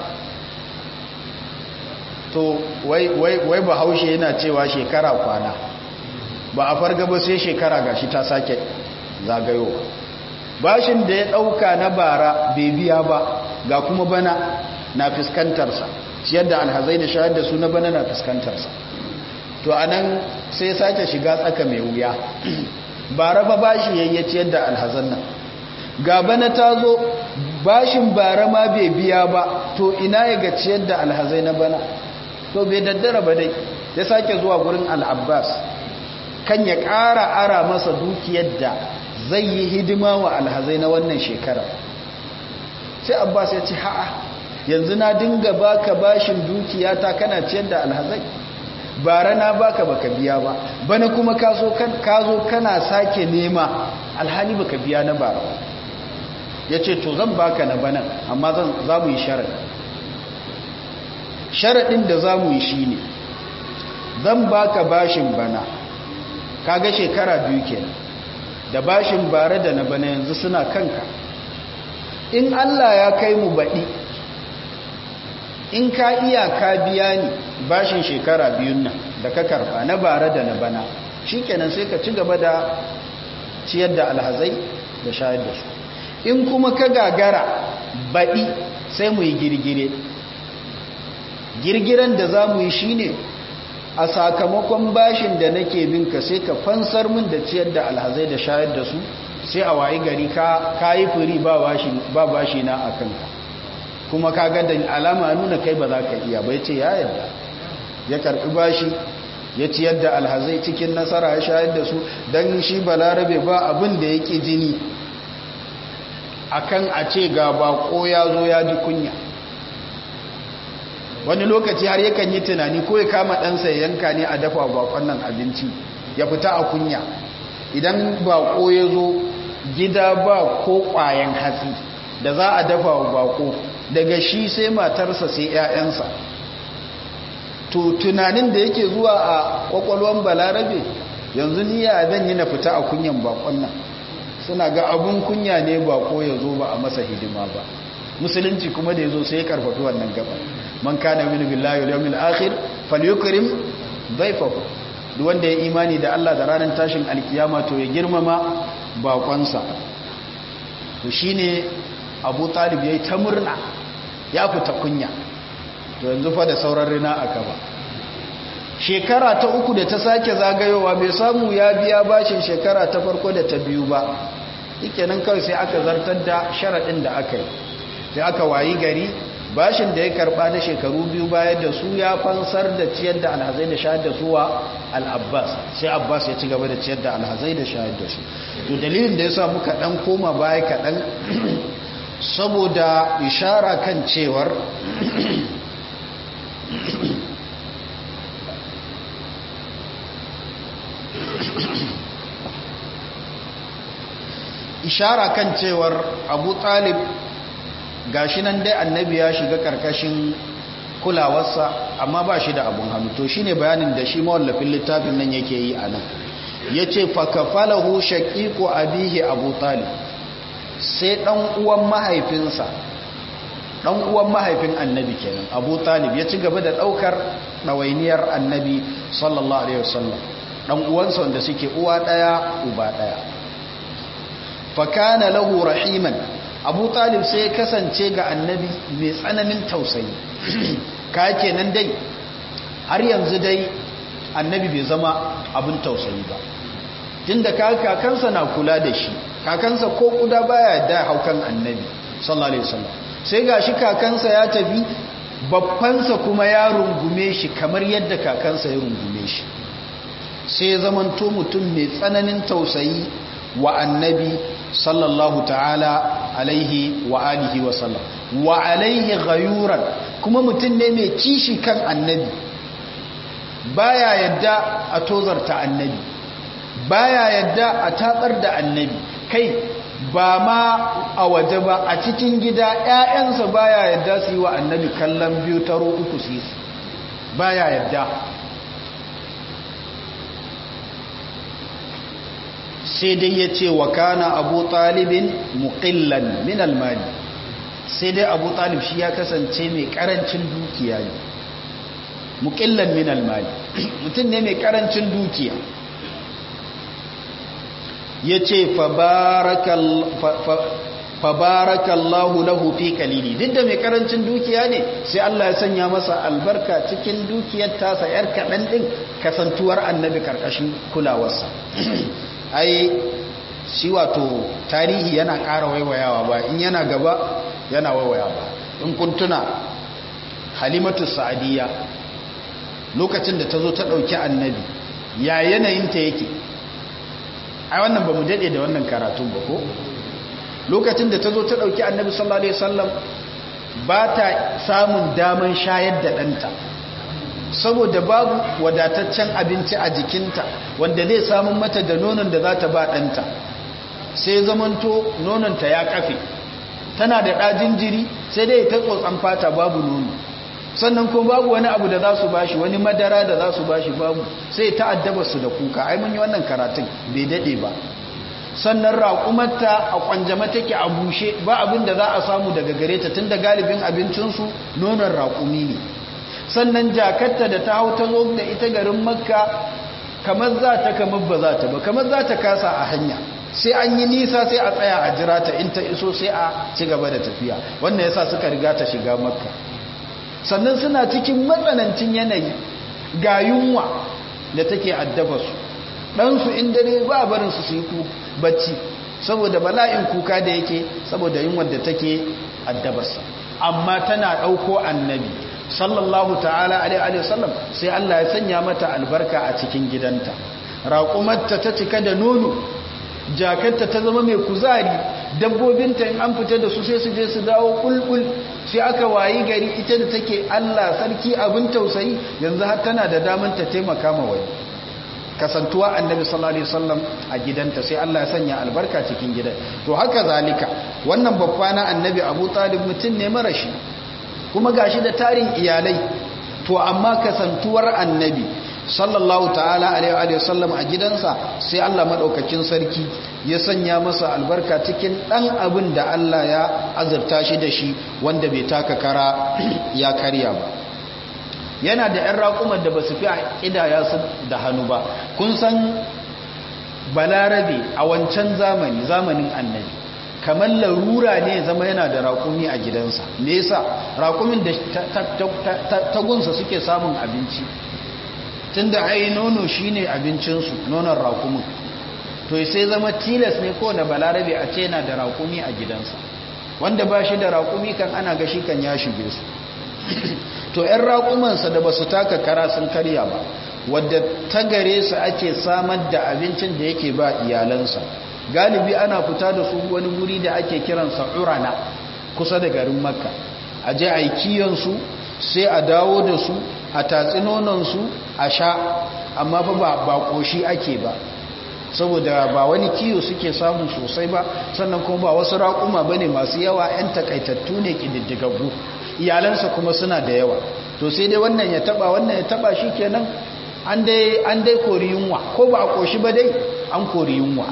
to wai wai wai bahaushe yana cewa shekara kwana ba a farga ba sai shekara gashi ta sake zagayowa bashin da ya dauka na bara bai biya ba ga kuma bana na fuskantarsa ciyar da alhazai da shayar da su na bana na fuskantarsa to anan sai sake shiga tsaka mai wuya bara ba bashi yayye ciyar da alhazan nan ga bana ta zo bashin bara ma bai biya ba to ina ya ga ciyar da alhazai na bana to bai daddara ba dai ya sake zuwa gurin al'abbas kan ya ƙara ara masa dukiyar da zai yi hidima wa alhazai na wannan shekara sai abbas ya ce ha'a yanzu na dinga baka bashin dukiyata kana ciyar da alhazai bara na baka baka biya ba bana kuma ka zo kana sake nema alhali baka biya na bara ya ce to zan baka na bana amma za mu yi sharaɗi sharaɗin da za mu yi shi ne zan baka bashin bana kaga shekara biyu kenan da bashin bare da na bana yanzu suna kanka in Allah ya kai mu baɗi in ka iya ka biya ni bashin shekara biyun nan da ka karba na bare da na bana shikenan sai ka ci gaba da ciyar da alhazai da shayar da su in kuma ka gagara baɗi sai mu yi girgire girgiren da za mu yi shi ne a sakamakon bashin da nake bin ka sai ka fansar min da ciyar da alhazai da shayar da su sai a wayi gari ka yi firi ba bashi na a kanka kuma ka ga da alama nuna kai ba za ka iya bai ce ya yadda ya karɓi bashi ya ciyar da alhazai cikin nasara ya shayar da su don shi balarabe ba abin da yake jini akan a ce ga bako ya zo ya ji kunya wani lokaci har yakan yi tunani ko ya kama ɗansa ya yanka ne a dafa bakon nan abinci ya fita a kunya idan bako ya zo gida ba ko ƙwayan hatsi da za a dafa wa bako daga shi sai matarsa sai 'ya'yansa to tunanin da yake zuwa a kwakwalwan balarabe yanzu niya zan yi na fita a kunyan bakon nan suna ga abun kunya ne bako ya zo ba a masa hidima ba musulunci kuma da ya zo sai ya karfafi wannan gaba man kana min billahi wal yawmil akhir falyukrim dhayfahu duk wanda ya imani da Allah da ranar tashin alkiyama to ya girmama bakonsa to shine Abu Talib yayi ta murna ya fita kunya to yanzu fa da sauran rina aka ba shekara ta uku da ta sake zagayowa bai samu ya biya bashin shekara ta farko da ta biyu ba nan kawai sai aka zartar da sharaɗin da aka yi sai aka wayi gari bashin da ya karɓa na shekaru biyu bayan da su ya fansar da ciyar da alhazai da shayar da su wa al'abbas sai abbas ya ci gaba da ciyar da alhazai da shayar da su to dalilin da ya sa muka ɗan koma baya kaɗan saboda ishara kan cewar ishara kan cewar abu talib gashi nan dai annabi ya shiga karkashin kulawarsa amma ba shi da abun hannu to shine bayanin da shi mawallafin littafin nan yake yi a nan ya ce fakafalahu shaƙiƙo abihi abu talib sai ɗan uwan mahaifinsa ɗan uwan mahaifin annabi kenan abu talib ya ci gaba da ɗaukar ɗawainiyar annabi sallallahu alaihi wasallam ɗan uwansa wanda suke uwa ɗaya uba ɗaya fakana lahu rahiman abu talib sai kasance ga annabi mai tsananin tausayi ka kenan dai har yanzu dai annabi bai zama abin tausayi ba tunda kakansa na kula da shi kakansa ko kuda baya da haukan annabi sallallahu alaihi wasallam sai gashi kakansa ya tafi babbansa kuma ya rungume shi kamar yadda kakansa ya rungume shi sai ya zamanto mutum mai tsananin tausayi wa annabi sallallahu ta'ala alaihi wa alihi wa sallam wa alaihi ghayuran kuma mutum ne mai kishi kan annabi baya yadda a tozarta annabi baya yadda a tatsar da annabi kai ba ma a waje ba a cikin gida ƴaƴansa baya yadda su yi wa annabi kallon biyu taro uku su baya yadda sai dai ya ce wa kana abu talibin muƙillan min almali sai dai abu talib shi ya kasance mai ƙarancin dukiya ne muƙillan min almali mutum ne mai ƙarancin dukiya ya ce fabarakallahu lahu fi kalili duk da mai ƙarancin dukiya ne sai Allah ya sanya masa albarka cikin dukiyar tasa yar kaɗan ɗin kasantuwar annabi ƙarƙashin kulawarsa ai shi wato tarihi yana ƙara waiwayawa ba in yana gaba yana waiwaya ba in kuntuna halimatu sa'adiyya lokacin da ta zo ta ɗauki annabi ya yanayinta yake ai wannan ba mu daɗe da wannan karatun ba ko lokacin da ta zo ta ɗauki annabi sallallahu alaihi wasallam ba ta samun daman shayar da ɗanta saboda babu wadataccen abinci a jikinta wanda zai samun mata da nonon da za ta ba ɗanta sai zamanto nononta ya kafe tana da ɗajin jiri sai dai ta tsotsan fata babu nono sannan kuma babu wani abu da za su bashi wani madara da za su bashi babu sai ta addaba su da kuka ai mun yi wannan karatun bai daɗe ba sannan raƙumarta a ƙwanjama take a bushe ba abin da za a samu daga gare ta tun da galibin abincinsu nonon raƙumi ne sannan jakarta da ta hau ta zo da ita garin makka kamar za ta kamar ba za ta ba kamar za ta kasa a hanya sai an yi nisa sai a tsaya a jira ta in ta iso sai a ci gaba da tafiya wannan yasa suka riga ta shiga makka sannan suna cikin matsanancin yanayi ga yunwa da take addaba su ɗansu in dare ba barinsu su yi bacci saboda bala'in kuka da yake saboda yunwar da take addabarsa amma tana ɗauko annabi sallallahu ta'ala alaihi wasallam sai Allah ya sanya mata albarka a cikin gidanta raƙumarta ta cika da nono jakarta ta zama mai kuzari dabbobinta in an fita da su sai su je su dawo kulkul sai aka wayi gari ita da take Allah sarki abin tausayi yanzu har tana da daman ta taimaka ma wani kasantuwa annabi sallallahu alaihi wasallam a gidanta sai Allah ya sanya albarka cikin gidan to haka zalika wannan babba na annabi Abu Talib mutum ne marashi kuma gashi da tarin iyalai to amma kasantuwar annabi sallallahu ta'ala alaihi wasallam a gidansa sai Allah madaukakin sarki ya sanya masa albarka cikin dan abin da Allah ya azurta shi da shi wanda bai taka kara ya karya ba yana da ‘yan raƙumar da ba su fi a ƙidaya su da hannu ba kun san balarabe a wancan zamani zamanin annabi kamar larura ne zama yana da raƙumi a gidansa me yasa raƙumin da tagunsa suke samun abinci tun da ai nono shine abincinsu nonon raƙumin to sai zama tilas ne kowane balarabe a ce yana da raƙumi a gidansa wanda ba shi da raƙumi kan ana gashi kan ya shige su to 'yan raƙumansa da ba su taka kara sun karya ba wadda ta gare su ake samar da abincin da yake ba iyalansa galibi ana fita da su wani wuri da ake kiransa urana kusa da garin makka a je a yi kiyansu sai a dawo da su a tatsi nonansu a sha amma fa ba ba ƙoshi ake ba saboda ba wani kiyo suke samu sosai ba sannan kuma ba wasu raƙuma ba ne masu yawa 'yan takaitattu ne ƙididdigaggu iyalansa kuma suna da yawa to sai dai wannan ya taba wannan ya taba shi kenan an dai an dai kori yunwa ko ba a koshi ba dai an kori yunwa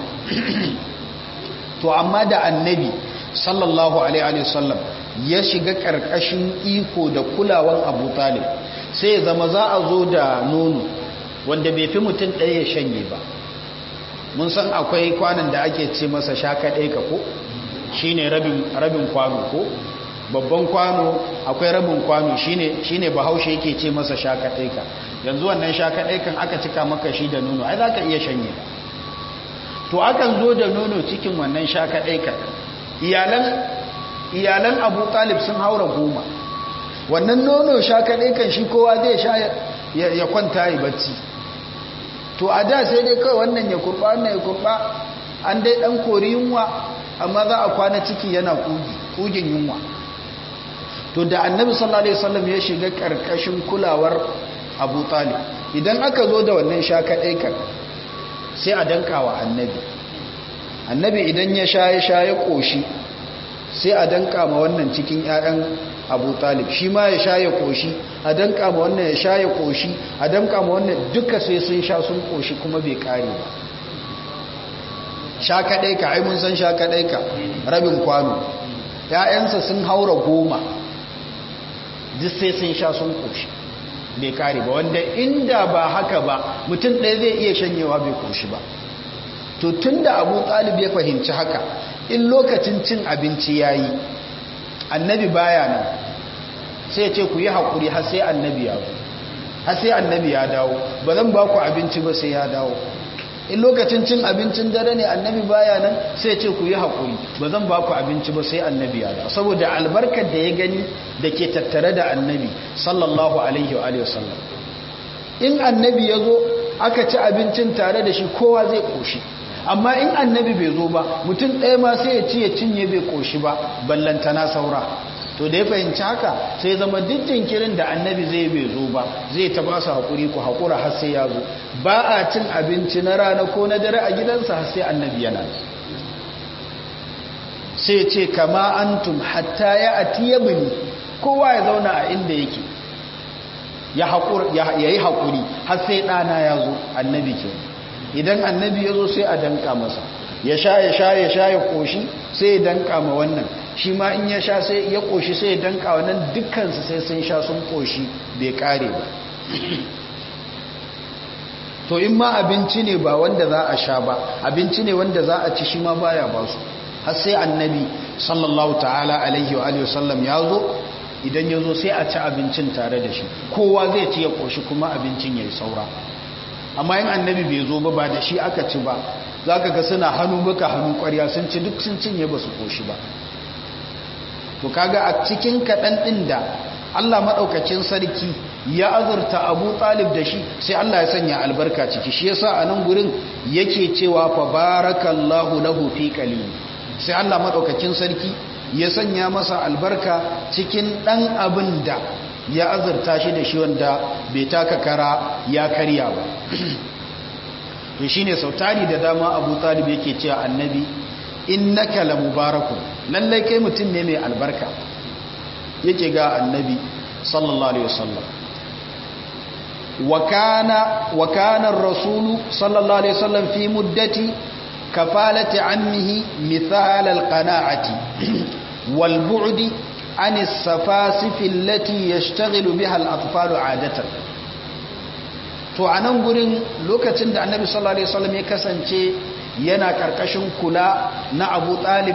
to amma da annabi sallallahu alaihi wasallam ya shiga karkashin iko da kulawan Abu Talib sai ya zama za a zo da nono wanda bai fi mutum ɗaya ya shanye ba mun san akwai kwanan da ake ce masa shaka ɗaya ka ko shine rabin rabin kwano ko babban kwano akwai rabin kwano shine shine bahaushe yake ce masa shaka ɗaika yanzu wannan shaka ɗaikan aka cika maka shi da nono ai zaka iya shanye to akan zo da nono cikin wannan shaka ɗaikan iyalan iyalan Abu Talib sun haura goma wannan nono shaka ɗaikan shi kowa zai sha ya kwanta yi bacci to a da sai dai kawai wannan ya kurba wannan ya kurba an dai dan kori yunwa amma za a kwana ciki yana kugi kugin yunwa to da annabi sallallahu alaihi wasallam ya shiga karkashin kulawar Abu Talib idan aka zo da wannan shaka kan sai a dankawa annabi annabi idan ya sha ya sha ya koshi sai a danka ma wannan cikin ƴaƴan Abu Talib shi ma ya sha ya koshi a danka ma wannan ya sha ya koshi a danka ma wannan duka sai sun sha sun koshi kuma bai kare ba sha kadai ka ai mun san sha kadai ka rabin kwano ƴaƴansa sun haura goma duk sai sun sha sun koshi bai kare ba wanda inda ba haka ba mutum ɗaya zai iya shanyewa bai koshi ba to tun da abu talib ya fahimci haka in lokacin cin abinci ya yi annabi baya nan sai ce ku yi haƙuri har sai annabi ya zo har sai annabi ya dawo ba zan ba ku abinci ba sai ya dawo in lokacin cin abincin dare ne annabi baya nan sai ce ku yi haƙuri ba zan ba ku abinci ba sai annabi ya dawo saboda albarkar da ya gani da ke tattare da annabi sallallahu alaihi wa sallam in annabi ya zo aka ci abincin tare da shi kowa zai ƙoshi amma in annabi bai zo ba mutum ɗaya ma sai ya ci ya cinye bai ƙoshi ba ballantana saura to da ya fahimci haka sai zama duk jinkirin da annabi zai bai zo ba zai ta ba su haƙuri ku haƙura har sai ya zo ba a cin abinci na rana ko na dare a gidansa har sai annabi yana sai ce kama antum hatta ya ati yabni kowa ya zauna a inda yake ya yi haƙuri har sai ɗana ya zo annabi ke idan annabi ya zo sai a danka masa ya sha ya sha ya sha ya ƙoshi sai ya danka ma wannan shi ma in ya sha sai ya ƙoshi sai ya danka wannan dukkansu sai sun sha sun ƙoshi bai ƙare ba to in ma abinci ne ba wanda za a sha ba abinci ne wanda za a ci shi ma baya ba su har sai annabi sallallahu ta'ala alaihi wa alihi wasallam ya zo idan ya zo sai a ci abincin tare da shi kowa zai ci ya ƙoshi kuma abincin ya yi saura amma yin annabi bai zo ba ba da shi aka ci ba za ka ga suna hannu baka hannu ƙwarya sun ci duk sun cinye ba su ƙoshi ba to kaga a cikin kaɗan ɗin da allah maɗaukacin sarki ya azurta abu talib da shi sai allah ya sanya albarka ciki shi yasa a nan gurin yake cewa fa barakallahu lahu fi qalil sai allah maɗaukacin sarki ya sanya masa albarka cikin ɗan abin da ya azurta shi da shi wanda bai taka kara ya karya ba to shi ne sautari da dama abu talib yake cewa annabi innaka la mubarakun lallai kai mutum ne mai albarka yake ga annabi sallallahu alaihi wasallam wa kana ar-rasul sallallahu alaihi wasallam fi muddati kafalati ammihi mithal al-qana'ati والبعد عن السفاسف التي يشتغل بها الأطفال عادة to a nan gurin lokacin da annabi sallallahu alaihi wasallam ya kasance yana karkashin kula na abu talib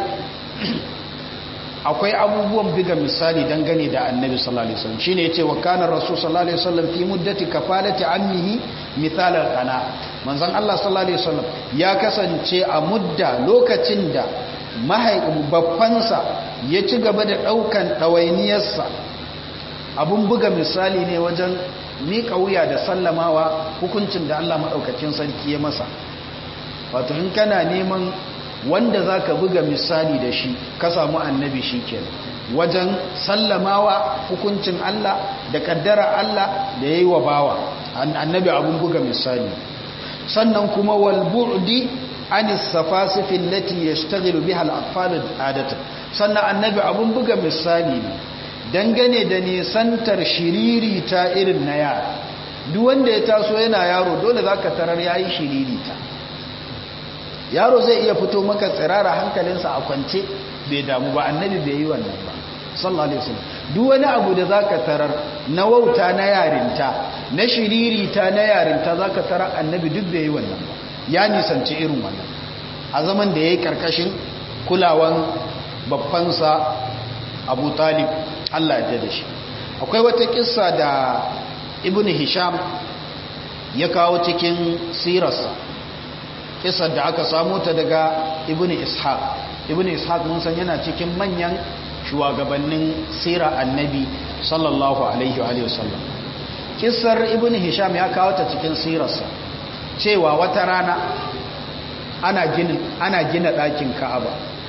akwai abubuwan biga misali dangane da annabi sallallahu alaihi wasallam shine yace wa kana rasul sallallahu alaihi wasallam fi muddati kafalati ammihi mithal al-qana manzon Allah sallallahu alaihi wasallam ya kasance a mudda lokacin da babbansa ya ci gaba da ɗaukan ɗawainiyarsa abun buga misali ne wajen miƙa wuya da sallamawa hukuncin da Allah maɗaukacin sarki ya masa wato in kana neman wanda za ka buga misali da shi ka samu annabi shi ke wajen sallamawa hukuncin Allah da ƙaddara Allah da ya yi wa bawa annabi abun buga misali sannan kuma walbu'di an safasifin lati ya shtaghilu biha al-atfal adatan sannan annabi abun buga misali ne dangane da nisantar shiriri ta irin na yara duk wanda ya taso yana yaro dole zaka tarar yayi shiriri ta yaro zai iya fito maka tsirara hankalinsa a kwance bai damu ba annabi bai yi wannan ba sallallahu alaihi wasallam duk wani abu da zaka tarar na wauta na yarinta na shiriri ta na yarinta zaka tarar annabi duk bai yi wannan ba ya nisanci irin wannan a zaman da ya yi ƙarƙashin kulawan babbansa abu talib allah ya da shi akwai wata kissa da ibn hisham ya kawo cikin sirarsa kissar da aka samu ta daga ibn ishaq ibn ishaq mun san yana cikin manyan shugabannin sira annabi sallallahu alaihi wa sallam kissar ibn hisham ya kawo ta cikin sirarsa cewa wata rana ana gina ana gina ɗakin ka'aba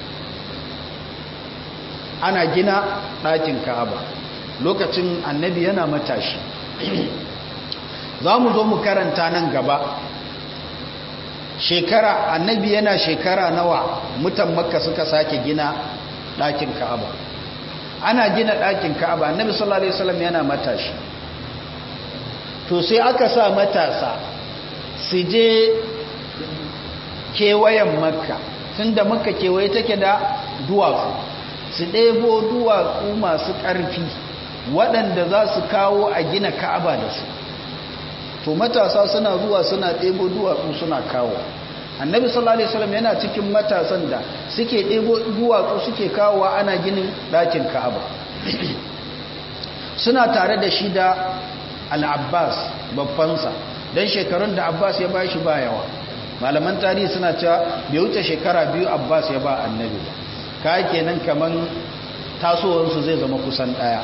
ana gina ɗakin ka'aba lokacin annabi yana matashi za mu zo mu karanta nan gaba shekara annabi yana shekara nawa mutan makka suka sake gina ɗakin ka'aba ana gina ɗakin ka'aba annabi sallallahu alaihi wasallam yana matashi to sai aka sa matasa su je kewayen makka tun da makka kewaye take da duwatsu su ɗebo duwatsu masu ƙarfi waɗanda za su kawo a gina ka'aba da su to matasa suna zuwa suna ɗebo duwatsu suna kawo annabi sallallahu alaihi wasallam yana cikin matasan da suke ɗebo duwatsu suke kawo ana ginin ɗakin ka'aba suna tare da shi da al-abbas babbansa don shekarun da abbas ya ba shi ba yawa malaman tarihi suna cewa bai wuce shekara biyu abbas ya ba annabi ba ka kenan kamar tasowarsu zai zama kusan ɗaya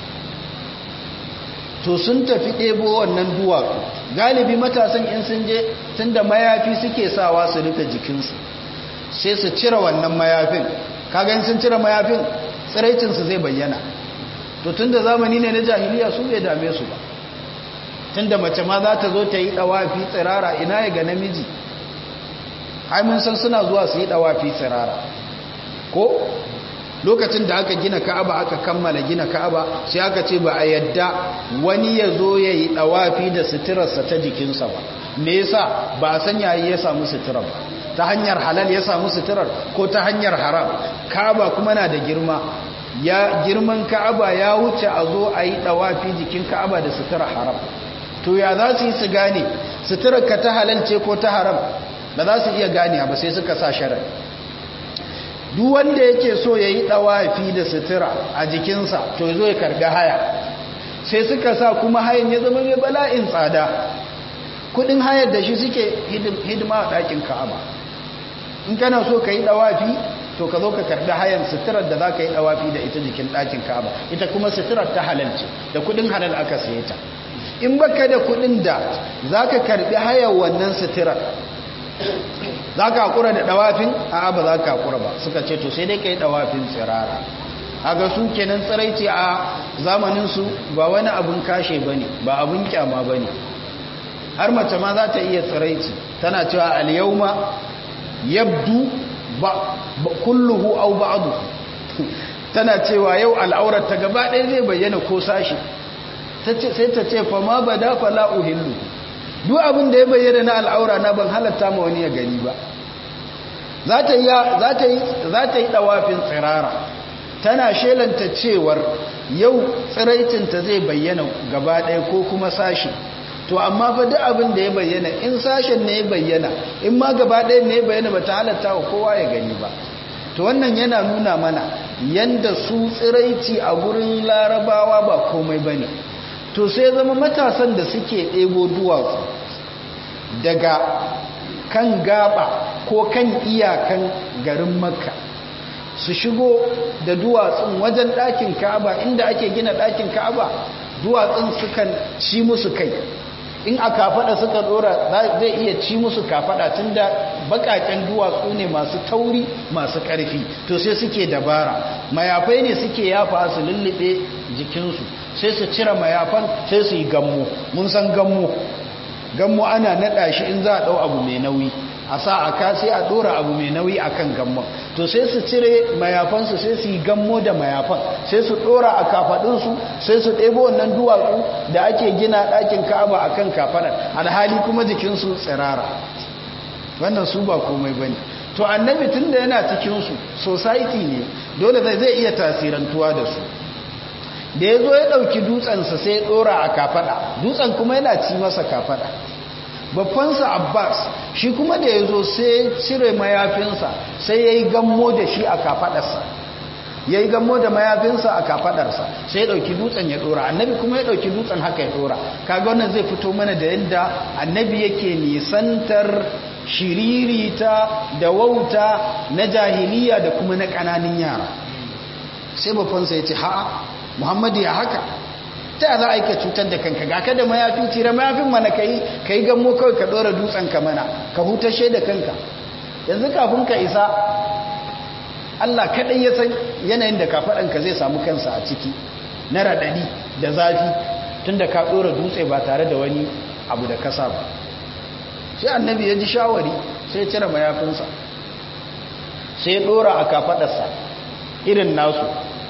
to sun tafi ɗebo wannan duwatsu galibi matasan in sun je tun da mayafi suke sawa su rufe jikinsu sai su cire wannan mayafin kagan sun cire mayafin tsiraicinsu zai bayyana to tun da zamani ne na jahiliya su bai dame su ba tun da mace ma za ta zo ta yi ɗawafi tsirara ina ya ga namiji ai mun san suna zuwa su yi ɗawafi tsirara ko lokacin da aka gina ka'aba aka kammala gina ka'aba sai aka ce ba a yadda wani ya zo ya yi ɗawafi da suturarsa ta jikinsa ba me yasa ba a san yayi ya samu suturar ba ta hanyar halal ya samu suturar ko ta hanyar haram ka'aba kuma na da girma ya girman ka'aba ya wuce a zo a yi ɗawafi jikin ka'aba da suturar haram to ya za su yi su gane suturar ka ta halal ce ko ta haram ba za su iya gane ba sai suka sa sharar duk wanda yake so ya yi ɗawafi da sutura a jikinsa to zo ya karbi haya sai suka sa kuma hayan ya zama mai bala'in tsada kudin hayar da shi suke hidima a ɗakin ka'aba in kana so ka yi ɗawafi to ka zo ka karbi hayan suturar da za ka yi ɗawafi da ita jikin ɗakin ka'aba ita kuma suturar ta halalce da kudin halal aka saye ta in baka da kudin da za ka karbi hayar wannan suturar za ka haƙura da ɗawafin a ba za ka haƙura ba suka ce to sai dai ka yi ɗawafin tsirara ga su kenan tsiraici a zamaninsu ba wani abin kashe ba ne ba abin kyama ba ne har mace ma za ta iya tsiraici tana cewa alyauma yabdu ba kulluhu au ba'du tana cewa yau al'aurar ta gaba ɗaya zai bayyana ko sashi sai ta ce fa ma bada fala uhillu duk abin da ya bayyana na al'aura na ban halatta ma wani ya gani ba za ta yi ɗawafin tsirara tana shelanta cewar yau tsiraicinta zai bayyana gaba ɗaya ko kuma sashi to amma fa duk abin da ya bayyana in sashen ne ya bayyana in ma gaba ɗaya ne ya bayyana ba ta halatta wa kowa ya gani ba to wannan yana nuna mana yanda su tsiraici a gurin larabawa ba komai ba ne to sai zama matasan da suke ɗebo duwatsu daga kan gaba ko kan iyakan garin makka su shigo da duwatsun wajen ɗakin ka'aba inda ake gina ɗakin ka'aba duwatsun sukan ci musu kai in a kafaɗa suka ɗora zai iya ci musu kafaɗa tun da baƙaƙen duwatsu ne masu tauri masu ƙarfi to sai suke dabara mayafai ne suke yafa su lullube jikinsu sai su cire mayafan sai su yi gammo mun san gammo gammo ana naɗa shi in za a ɗau abu mai nauyi a sa a ka sai a ɗora abu mai nauyi a kan gammon to sai su cire mayafansu sai su yi gammo da mayafan sai su ɗora a kafaɗinsu sai su ɗebo wannan duwatsu da ake gina ɗakin ka'aba a kan kafaɗar alhali kuma jikinsu tsirara wannan su ba komai ba ne to annabi tun da yana cikinsu society ne dole zai iya tasirantuwa da su da ya zo ya ɗauki dutsensa sai ya ɗora a kafaɗa dutsen kuma yana ci masa kafaɗa babbansa abbas shi kuma da ya zo sai cire mayafinsa sai ya yi gammo da shi a kafaɗarsa ya yi gammo da mayafinsa a kafaɗarsa sai ya ɗauki dutsen ya ɗora annabi kuma ya ɗauki dutsen haka ya ɗora kaga wannan zai fito mana da yadda annabi yake nisantar shiririta da wauta na jahiliya da kuma na ƙananin yara sai babbansa ya ce ha'a muhammadu ya haka ta za a yi ka cutar da kanka ga ka da mayafi tira mayafin mana ka yi ka yi gammo kawai ka ɗora dutsen ka mana ka hutashe da kanka yanzu kafin ka isa allah kaɗai ya san yanayin da kafaɗanka zai samu kansa a ciki na raɗaɗi da zafi tun da ka ɗora dutse ba tare da wani abu da kasa ba sai annabi ya ji shawari sai cire mayafinsa sai ya ɗora a kafaɗarsa irin nasu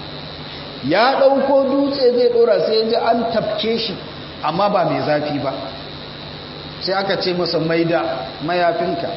ya ɗauko dutse zai ɗora sai ya ji an tafke shi amma ba mai zafi ba sai aka ce masa maida mayafinka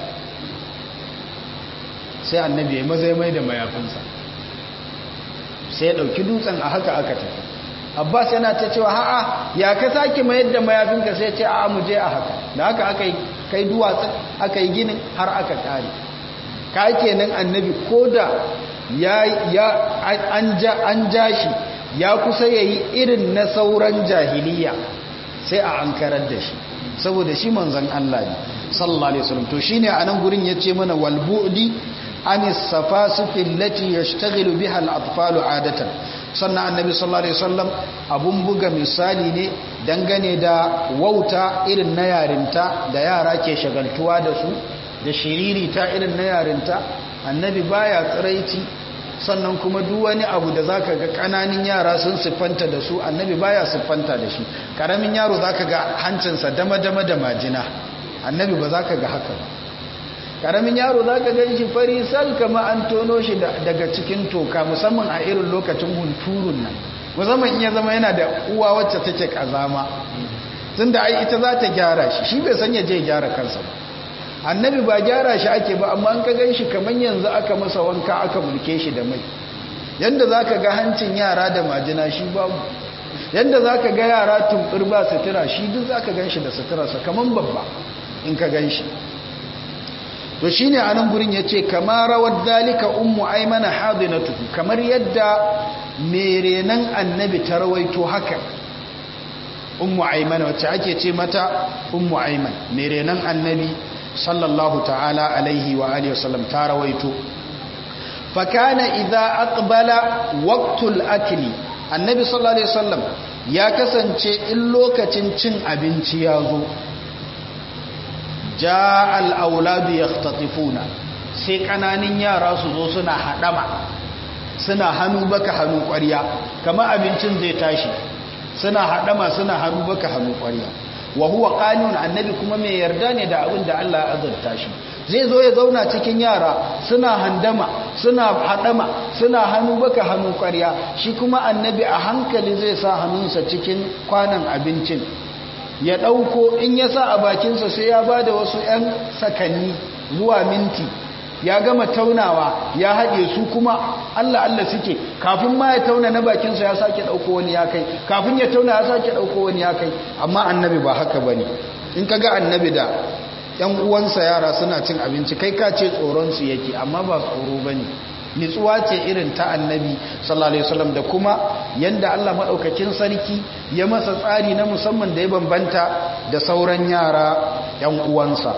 sai annabi ya mazai mai da mayafinsa sai ya ɗauki dutsen a haka aka tafi abbas yana ta cewa ha'a ya ka sake mayar da mayafinka sai ce a mu je a haka da haka aka yi kai duwatsun aka yi ginin har aka kare ka kenan annabi ko da ya ya an ja an ja shi ya kusa yayi irin na sauran jahiliya sai a ankarar da shi saboda shi manzon Allah ne sallallahu alaihi wasallam to shine anan gurin yace mana wal bu'di anis safasifi allati yashtaghilu biha al atfalu adatan sannan annabi sallallahu alaihi wasallam abun buga misali ne dangane da wauta irin na yarinta da yara ke shagaltuwa da su da shiririta irin na yarinta annabi baya tsiraici sannan kuma duk wani abu da zaka ga kananin yara sun siffanta da su annabi baya siffanta da shi karamin yaro zaka ga hancinsa dama-dama da majina annabi ba zaka ga haka ba karamin yaro zaka ga shi fari sal kama an tono shi daga cikin toka musamman a irin lokacin hunturun nan musamman in ya zama yana da uwa wacce take kazama tunda ai ita za ta gyara shi shi bai san ya je gyara kansa ba annabi ba gyara shi ake ba amma an ka gan shi kamar yanzu aka masa wanka aka mulke shi da mai yadda za ka ga hancin yara da majina shi babu yadda za ka ga yara tumɓir ba sutura shi duk za ka gan shi da suturarsa kamar babba in ka gan shi to shine anan gurin yace kamar rawar dalika ummu aymana hadinatu kamar yadda merenan annabi ta rawaito haka ummu aymana wacce ake ce mata ummu ayman merenan annabi sallallahu ta'ala alaihi wa alihi wasallam ta rawaito fa kana idza aqbala waqtul akli annabi sallallahu alaihi wasallam ya kasance in lokacin cin abinci ya zo ja al'auladu ya tatifuna sai ƙananin yara su zo suna haɗama suna hannu baka hannu ƙwarya kama abincin zai tashi suna haɗama suna hannu baka hannu ƙwarya wa huwa ƙanun annabi kuma mai yarda ne da abin da Allah ya azurta shi zai zo ya zauna cikin yara suna handama suna haɗama suna hannu baka hannu ƙwarya shi kuma annabi a hankali zai sa hannunsa cikin kwanan abincin ya ɗauko in ya sa a bakinsa sai ya ba da wasu 'yan sakanni zuwa minti ya gama taunawa ya haɗe su kuma Allah Allah suke kafin ma ya tauna na bakinsa ya sake ɗauko wani ya kai kafin ya tauna ya sake ɗauko wani ya kai amma annabi ba haka ba ne in ka ga annabi da ‘yan uwansa yara suna cin abinci kai ka ce tsoronsu yake amma ba tsoro ba ne nitsuwa ce irin ta annabi sallallahu alaihi wasallam da kuma yanda Allah madaukakin sarki ya masa tsari na musamman da ya bambanta da sauran yara yan uwansa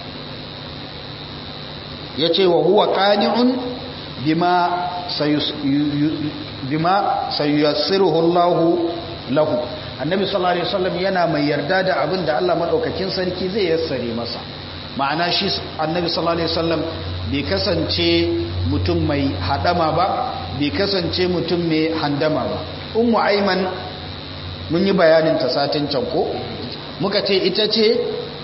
yace wa huwa qani'un bima sayus bima sayyassiruhu Allah lahu annabi sallallahu alaihi wasallam yana mai yarda da abin da Allah madaukakin sarki zai yassare masa ma'ana shi annabi sallallahu alaihi wasallam bai kasance mutum mai hadama ba bai kasance mutum mai handama ba ummu aiman mun yi bayanin ta satin can ko muka ce ita ce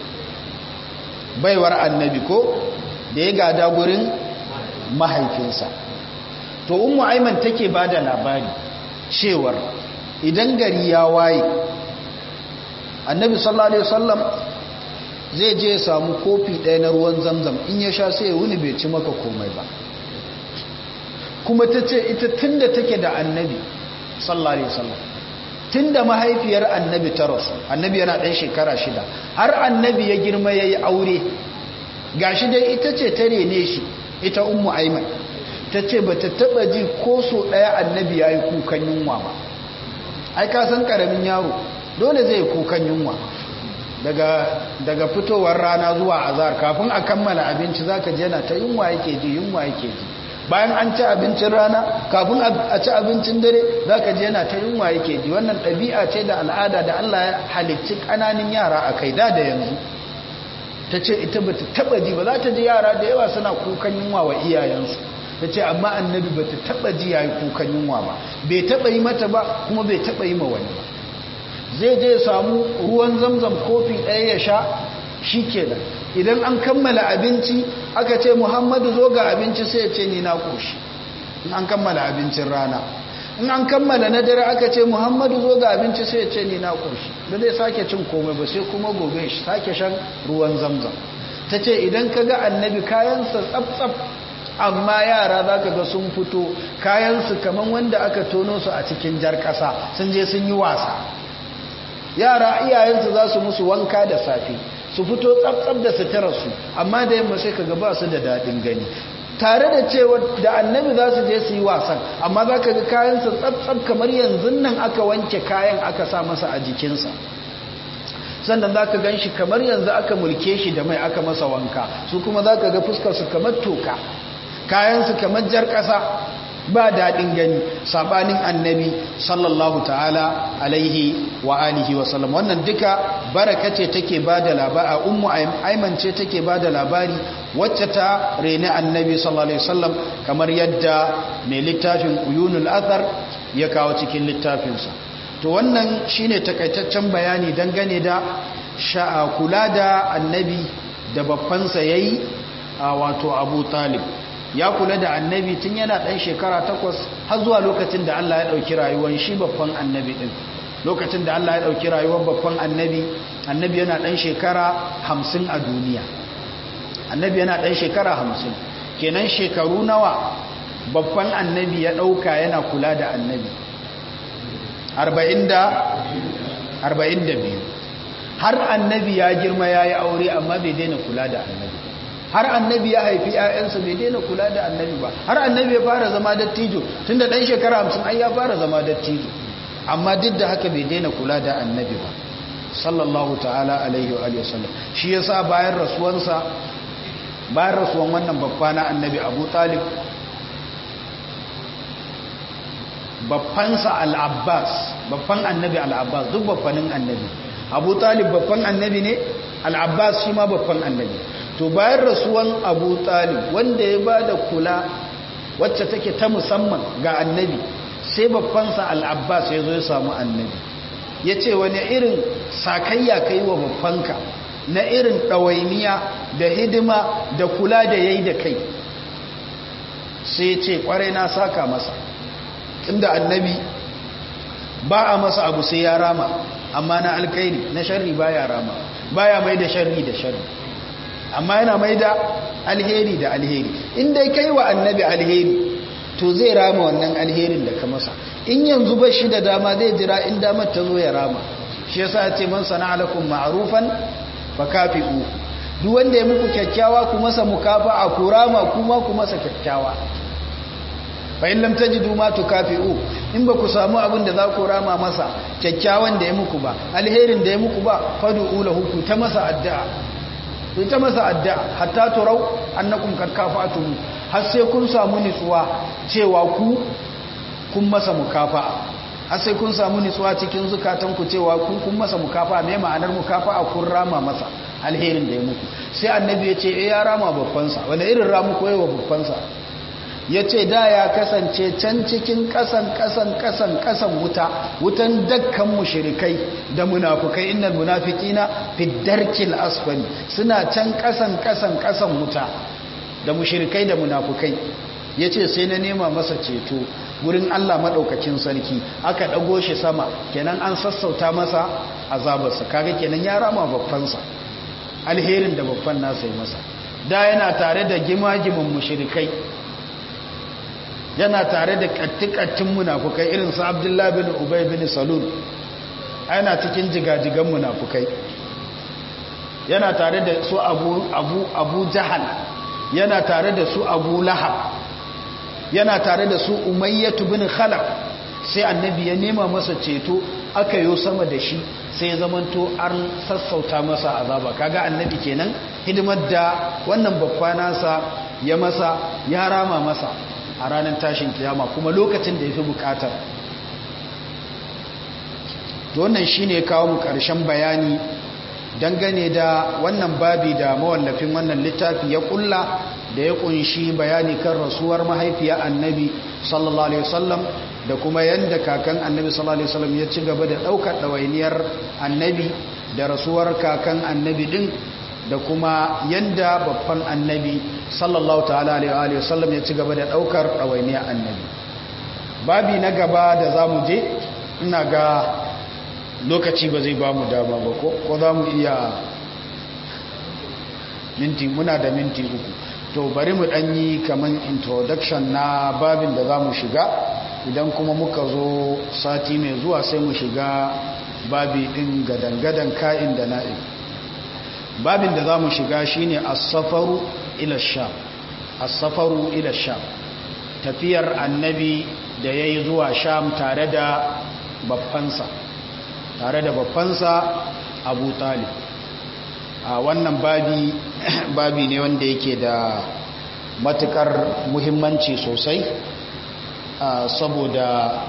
baiwar annabi ko da ya gada gurin mahaifinsa to ummu aiman take bada labari cewar idan gari ya waye annabi sallallahu alaihi wasallam zai je samu kofi ɗaya na ruwan zamzam in ya sha sai ya wuni bai ci maka komai ba kuma ta ce ita tun da take da annabi sallallahu alaihi wasallam tun da mahaifiyar annabi ta rasu annabi yana ɗan shekara shida har annabi ya girma ya yi aure gashi dai ita ce ta rene shi ita ummu aiman ta ce ba ta taɓa ji ko so ɗaya annabi ya yi kukan yunwa ba ai ka san ƙaramin yaro dole zai kukan yunwa daga fitowar rana zuwa azar kafin a kammala abinci zaka je na ta yunwa yake ji yunwa yake ji bayan an ci abincin rana kafin a ci abincin dare zaka je na ta yunwa yake ji wannan ɗabi'a ce da al'ada da Allah ya halicci ƙananan yara a kai da da yanzu ta ce ita ba ta taɓa ji ba za ta ji yara da yawa suna kukan yunwa wa iyayensu ta ce amma annabi ba ta taɓa ji ya yi kukan yunwa ba bai taɓa yi mata ba kuma bai taɓa yi ma wani ba zai je samu ruwan zamzam kofi ɗaya ya sha shi kenan idan an kammala abinci aka ce muhammadu zo ga abinci sai ya ce ni na ƙoshi in an kammala abincin rana in an kammala na dare aka ce muhammadu zo ga abinci sai ya ce ni na ƙoshi da zai sake cin komai ba sai kuma gobe shi sake shan ruwan zamzam ta ce idan ka ga annabi kayansa tsaf-tsaf amma yara za ka ga sun fito kayansu kamar wanda aka tono su a cikin jar ƙasa sun je sun yi wasa yara iyayensu za su musu wanka da safe su fito tsabtsab da suturarsu amma da yamma sai ka gaba su da daɗin gani tare da cewa da annabi za su je su yi wasan amma za ka ga kayansa tsabtsab kamar yanzu nan aka wanke kayan aka sa masa a jikinsa sannan za ka gan shi kamar yanzu aka mulke shi da mai aka masa wanka su kuma za ka ga fuskarsu kamar toka kayansu kamar jar ƙasa ba daɗin gani saɓanin annabi sallallahu ta'ala alaihi wa alihi wa sallam wannan duka baraka ce take ba da labari ummu aiman ce take ba da labari wacce ta reni annabi sallallahu alaihi wasallam kamar yadda mai littafin uyunul athar ya kawo cikin littafinsa to wannan shine takaitaccen bayani dangane da sha'a kula da annabi da babbansa yayi wato abu talib ya kula da annabi tun yana ɗan shekara takwas har zuwa lokacin da Allah ya ɗauki rayuwar shi babban annabi ɗin lokacin da Allah ya ɗauki rayuwar babban annabi annabi yana ɗan shekara hamsin a duniya annabi yana ɗan shekara hamsin kenan shekaru nawa babban annabi ya ɗauka yana kula da annabi arba'in da biyu har annabi ya girma ya yi aure amma bai daina kula da annabi har annabi ya haifi 'ya'yansa bai daina kula da annabi ba har annabi ya fara zama dattijo tunda dan shekara hamsin ai ya fara zama dattijo amma duk da haka bai daina kula da annabi ba sallallahu ta'ala alaihi wa sallam shi yasa bayan rasuwansa bayan rasuwan wannan babba na annabi abu talib babbansa al'abbas babban annabi al'abbas duk babbanin annabi abu talib babban annabi ne al'abbas shi ma babban annabi to bayan rasuwan abu talib wanda ya ba da kula wacce take ta musamman ga annabi sai babbansa al'abbas ya zo ya samu annabi ya ce wani irin sakayya ka yi wa babbanka na irin ɗawainiya da hidima da kula da ya yi da kai sai ce kwarai na saka masa inda annabi ba a masa abu sai ya rama amma na alkairi na sharri ba ya rama ba ya mai da sharri da sharri amma yana mai da alheri da alheri inda kai wa annabi alheri to zai rama wannan alherin da ka masa in yanzu ba shi da dama zai jira in damar ta zo ya rama shi yasa ya ce man sana alakum ma'rufan fa kafi'u duk wanda ya muku kyakkyawa ku masa mukafa'a ku rama kuma ku masa kyakkyawa fa in lam tajidu ma tukafi'u in ba ku samu abin da za ku rama masa kyakkyawan da ya muku ba alherin da ya muku ba fad'u lahu ku ta masa addu'a ku ta masa addu'a hatta turau annakum kad kafa'tum har sai kun samu nitsuwa cewa ku kun masa mukafa'a har sai kun samu nitsuwa cikin zukatanku cewa kun kun masa mukafa'a me ma'anar mukafa'a kun rama masa alherin da ya muku sai annabi ya ce eh ya rama babbansa wanda irin ramu ko yawa babbansa ya ce da ya kasance can cikin kasan kasan kasan kasan wuta wutan dakkan mushrikai da munafukai innal munafiqina fi darkil asfali suna can kasan kasan kasan wuta da mushrikai da munafukai yace sai na nema masa ceto gurin Allah madaukakin sarki aka dago shi sama kenan an sassauta masa azabarsa kaga kenan ya rama babbansa alherin da babban nasa yi masa da yana tare da gimagimin mushrikai yana tare da kattikattun munafukai irin su abdullahi bin ubay bin salul yana cikin jigajigan munafukai yana tare da su abu abu abu jahal yana tare da su abu lahab yana tare da su umayyatu bin khalaf sai annabi ya nema masa ceto aka yo sama da shi sai ya zamanto an sassauta masa azaba kaga annabi kenan hidimar da wannan babba nasa ya masa ya rama masa a ranar tashin kiyama kuma lokacin da ya fi bukatar to wannan shi ne kawo mu ƙarshen bayani dangane da wannan babi da mawallafin wannan littafi ya kulla da ya kunshi bayani kan rasuwar mahaifiya annabi sallallahu alaihi wasallam da kuma yanda kakan annabi sallallahu alaihi wasallam ya ci gaba da daukar dawainiyar annabi da rasuwar kakan annabi din da kuma yanda babban annabi sallallahu ta'ala alaihi wasallam ya ci gaba da daukar dawainiyar annabi babi na gaba da zamu je ina ga lokaci ba zai ba mu dama ba ko ko za mu iya minti muna da minti uku to bari mu ɗanyi kamar introduction na babin da za mu shiga idan kuma muka zo sati mai zuwa sai mu shiga babi ɗin gadangadan ka'in da na'in babin da za mu shiga shine as-safaru ila sham as-safaru ila sham tafiyar annabi da yayi zuwa sham tare da babbansa tare da babbansa abu talib a wannan babi babi ne wanda yake da matukar muhimmanci sosai saboda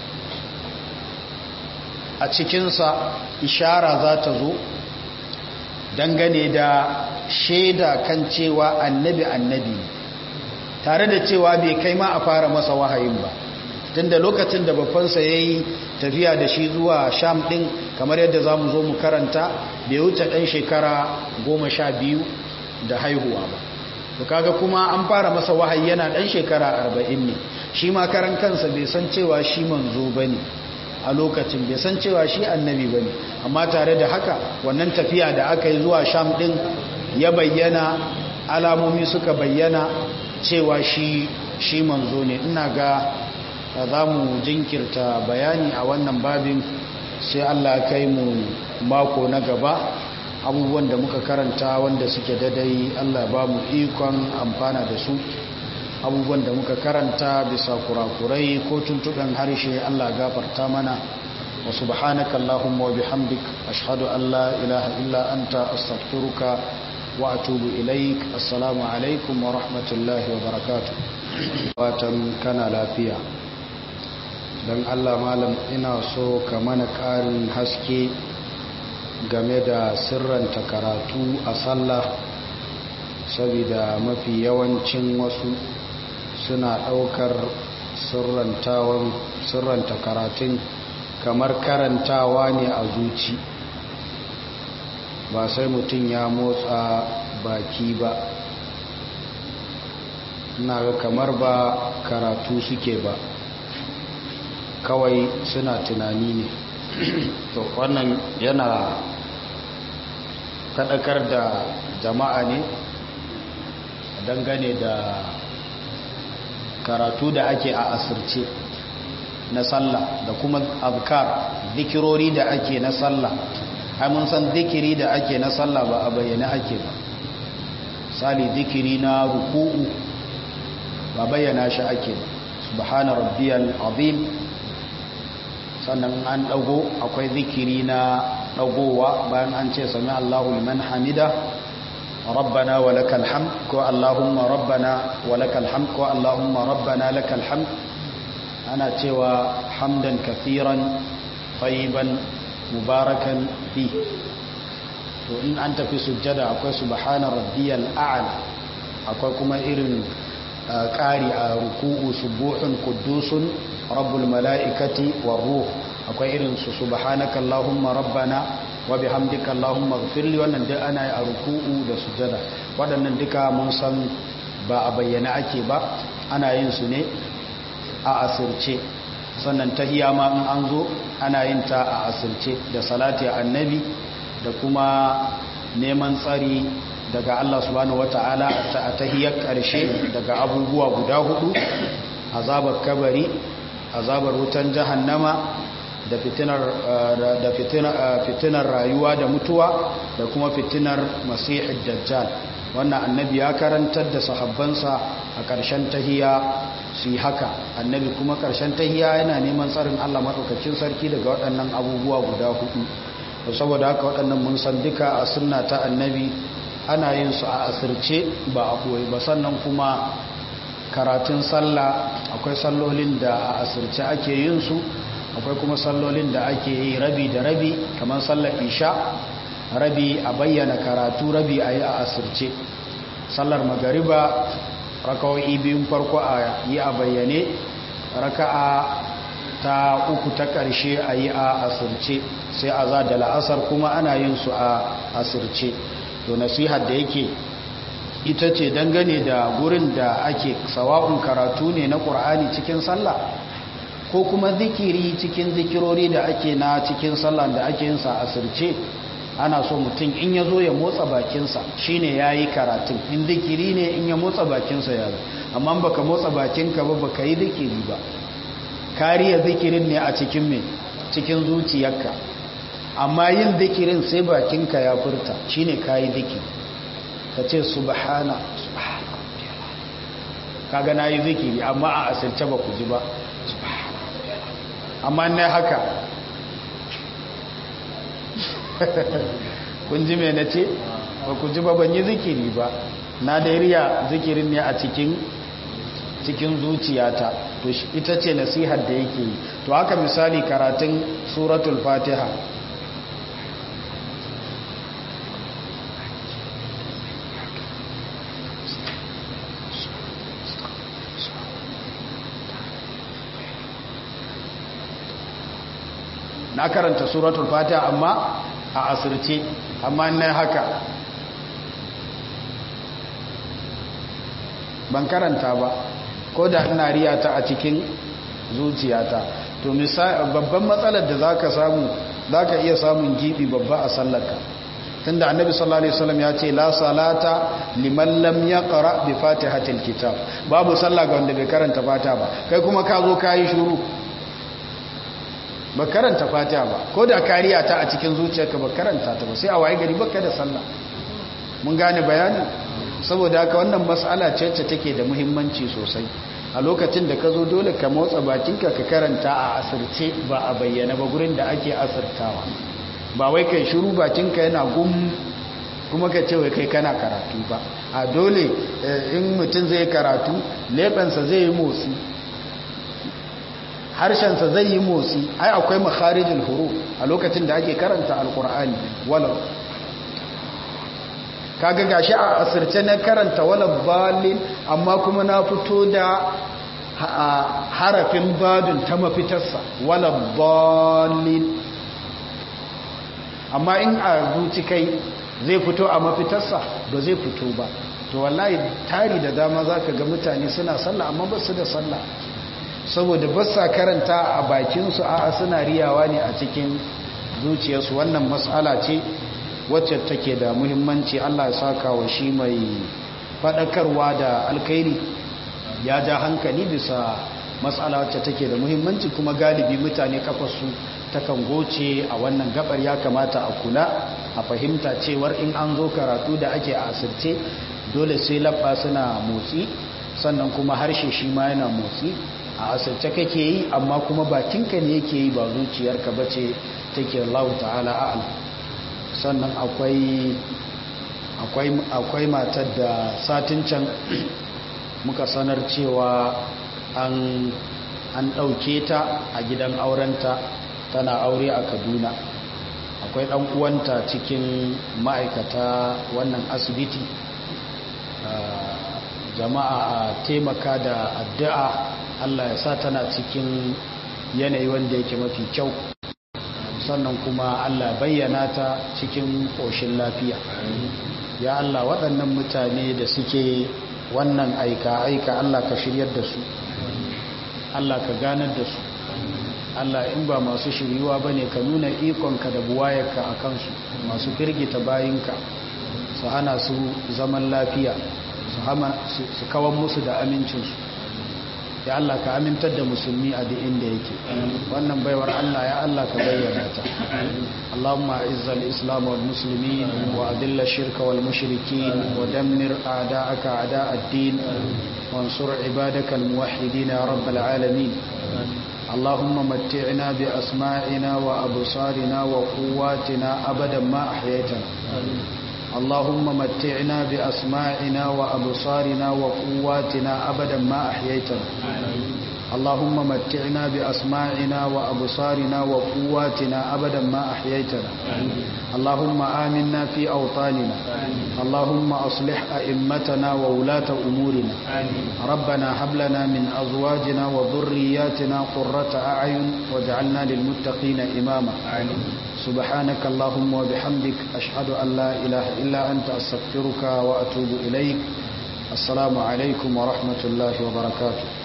a cikinsa ishara za ta zo dangane da shaida kan cewa annabi annabi tare da cewa bai kai ma a fara masa wahayin ba tunda lokacin da babbansa ya yi tafiya da shi zuwa sham ɗin kamar yadda za mu zo mu karanta bai wuce ɗan shekara goma sha biyu da haihuwa ba to kaga kuma an fara masa wahayi yana ɗan shekara arba'in ne shi ma karan kansa bai san cewa shi manzo ba ne a lokacin bai san cewa shi annabi ba ne amma tare da haka wannan tafiya da aka yi zuwa sham ɗin ya bayyana alamomi suka bayyana cewa shi shi manzo ne ina ga za mu jinkirta bayani a wannan babin sai Allah kai mu mako na gaba abubuwan da muka karanta wanda suke dadai Allah ba mu ikon amfana da su abubuwan da muka karanta bisa kurakurai ko tuntuɓen harshe Allah gafarta mana wa subhanaka Allahumma wa bihamdik ashhadu an la ilaha illa anta astaghfiruka wa atubu ilaik assalamu alaikum wa rahmatullahi wa barakatuh watan kana lafiya dan Allah malam ina so ka mana ƙarin haske game da sirranta karatu a sallah saboda mafi yawancin wasu suna ɗaukar sirranta karatun kamar karantawa ne a zuci ba sai mutum ya motsa baki ba na ga kamar ba karatu suke ba kawai suna tunani ne to wannan yana faɗakar da jama'a ne dangane da karatu da ake a asirce na sallah da kuma azkar zikirori da ake na sallah ai mun san zikiri da ake na sallah ba a bayyana ake ba sali zikiri na ruku'u ba bayyana shi ake ba subhana rabbiyal azim sannan an dago akwai zikiri na dagowa bayan an ce sami Allahu liman hamida rabbana wa lakal hamd ko allahumma rabbana wa lakal hamd ko allahumma rabbana lakal hamd ana cewa hamdan kathiran tayyiban mubarakan fi to in an tafi sujjada akwai subhana rabbiyal a'la akwai kuma irin ƙari a ruku'u subuhun quddusun rabbul mala'ikati war ruh akwai irin su subhanaka allahumma rabbana wa bihamdika allahumma ighfirli wannan duk ana yi a ruku'u da sujada waɗannan duka mun san ba a bayyana ake ba ana yin su ne a asirce sannan tahiyya ma in an zo ana yin ta a asirce da salati annabi da kuma neman tsari daga Allah subhanahu wata'ala a tahiyyar ƙarshe daga abubuwa guda hudu azabar kabari azabar wutan jahannama da fitinar da fitinar rayuwa da mutuwa da kuma fitinar masihid dajjal wannan annabi ya karantar da sahabbansa a ƙarshen tahiya su yi haka annabi kuma ƙarshen tahiya yana neman tsarin Allah maɗaukacin sarki daga waɗannan abubuwa guda hudu saboda haka waɗannan mun san duka a sunna ta annabi ana yin su a asirce ba a koyi ba sannan kuma karatun sallah akwai sallolin da a asirce ake yin su akwai kuma sallolin da ake yi rabi da rabi kamar sallar isha rabi a bayyana karatu rabi a yi a asirce sallar magariba raka'o'i biyun farko a yi a bayyane raka'a ta uku ta ƙarshe a yi a asirce sai a za da la'asar kuma ana yin su a asirce to nasihar da yake ita ce dangane da gurin da ake sawa'un karatu ne na ƙur'ani cikin sallah ko kuma zikiri cikin zikirori da ake na cikin sallah da ake yin sa asirce ana so mutum in ya zo ya motsa bakinsa shine ya yi karatun in zikiri ne in ya motsa bakinsa ya zo amma baka motsa bakinka ba baka yi zikiri ba kariya zikirin ne a cikin me cikin zuciyarka amma yin zikirin sai bakinka ya furta shine kayi zikiri ka ce subhana subhana kaga na yi zikiri amma a asirce ba ku ji ba amma ne haka kun ji mai na ce ba ku ji ba ban yi zikiri ba na da riya zikirin ne a cikin cikin zuciyata to ita ce nasihar da yake yi to haka misali karatun suratul fatiha na karanta suratul fatiha amma a asirce amma na haka ban karanta ba ko da ina riyata a cikin zuciyata to babban matsalar da zaka samu zaka iya samun gibi babba a sallarka tunda annabi sallallahu alaihi wasallam ya ce la salata liman lam yaqra bi fatihatil kitab babu sallah ga wanda bai karanta fatiha ba kai kuma ka zo kai shiru ba karanta fatiha ba ko da kariya ta a cikin zuciyarka ba karanta ta ba sai a waye gari baka da sallah mun gane bayani saboda haka wannan mas'ala ce ce take da muhimmanci sosai a lokacin da ka zo dole ka motsa bakinka ka karanta a asirce ba a bayyana ba gurin da ake asirtawa ba wai kai shiru bakinka yana gum kuma ka ce wai kai kana karatu ba a dole in mutum zai karatu leɓensa zai yi motsi harshensa zai yi motsi ai akwai makharijin huru a lokacin da ake karanta alkur'ani walau kaga gashi a asirce na karanta walau balin amma kuma na fito da harafin badun ta mafitarsa walau balin amma in a zuci kai zai fito a mafitarsa ba zai fito ba to wallahi tari da dama za ka ga mutane suna sallah amma ba su da sallah saboda ba sa karanta a bakinsu a suna riyawa ne a cikin zuciyarsu wannan matsala ce wacce take da muhimmanci allah ya saka wa shi mai faɗakarwa da alkairi ya ja hankali bisa matsala wacce take da muhimmanci kuma galibi mutane kafasu takan goce a wannan gabar ya kamata a kula a fahimta cewar in an zo karatu da ake a asirce dole sai labba suna motsi sannan kuma harshe shi ma yana motsi a asirce kake yi amma kuma bakinka ne yake yi ba zuciyarka ba ce take Allah ta'ala a'ala sannan akwai akwai matar da satin can muka sanar cewa an an ɗauke ta a gidan aurenta tana aure a kaduna akwai ɗan uwanta cikin ma'aikata wannan asibiti jama'a a taimaka da addu'a allah ya sa tana cikin yanayi wanda yake mafi kyau sannan kuma allah bayyana ta cikin ƙoshin lafiya ya allah waɗannan mutane da suke wannan aika-aika allah ka shiryar da su allah ka ganar da su Allah in ba masu shiriwa ba ne ka nuna ikonka da buwayarka a kansu masu firgita bayinka su hana su zaman lafiya su kawan musu da amincinsu ya Allah ka amintar da musulmi a duk inda yake wannan baiwar Allah ya Allah ka bayyana ta Allahumma izzal islam wal muslimin wa adilla shirka wal mushrikin wa dammir a'da'aka a'da'ad-din wansur ibadaka al muwahhidin ya rabbal alamin اللهم متعنا بأسماعنا وأبصارنا وقواتنا أبدا ما أحييتنا اللهم متعنا بأسماعنا وأبصارنا وقواتنا أبدا ما أحييتنا اللهم متعنا بأسماعنا وأبصارنا وقواتنا أبدا ما أحييتنا اللهم آمنا في أوطاننا اللهم أصلح أئمتنا وولاة أمورنا ربنا هب لنا من أزواجنا وذرياتنا قرة أعين واجعلنا للمتقين إماما سبحانك اللهم وبحمدك أشهد أن لا إله إلا أنت أستغفرك وأتوب إليك السلام عليكم ورحمة الله وبركاته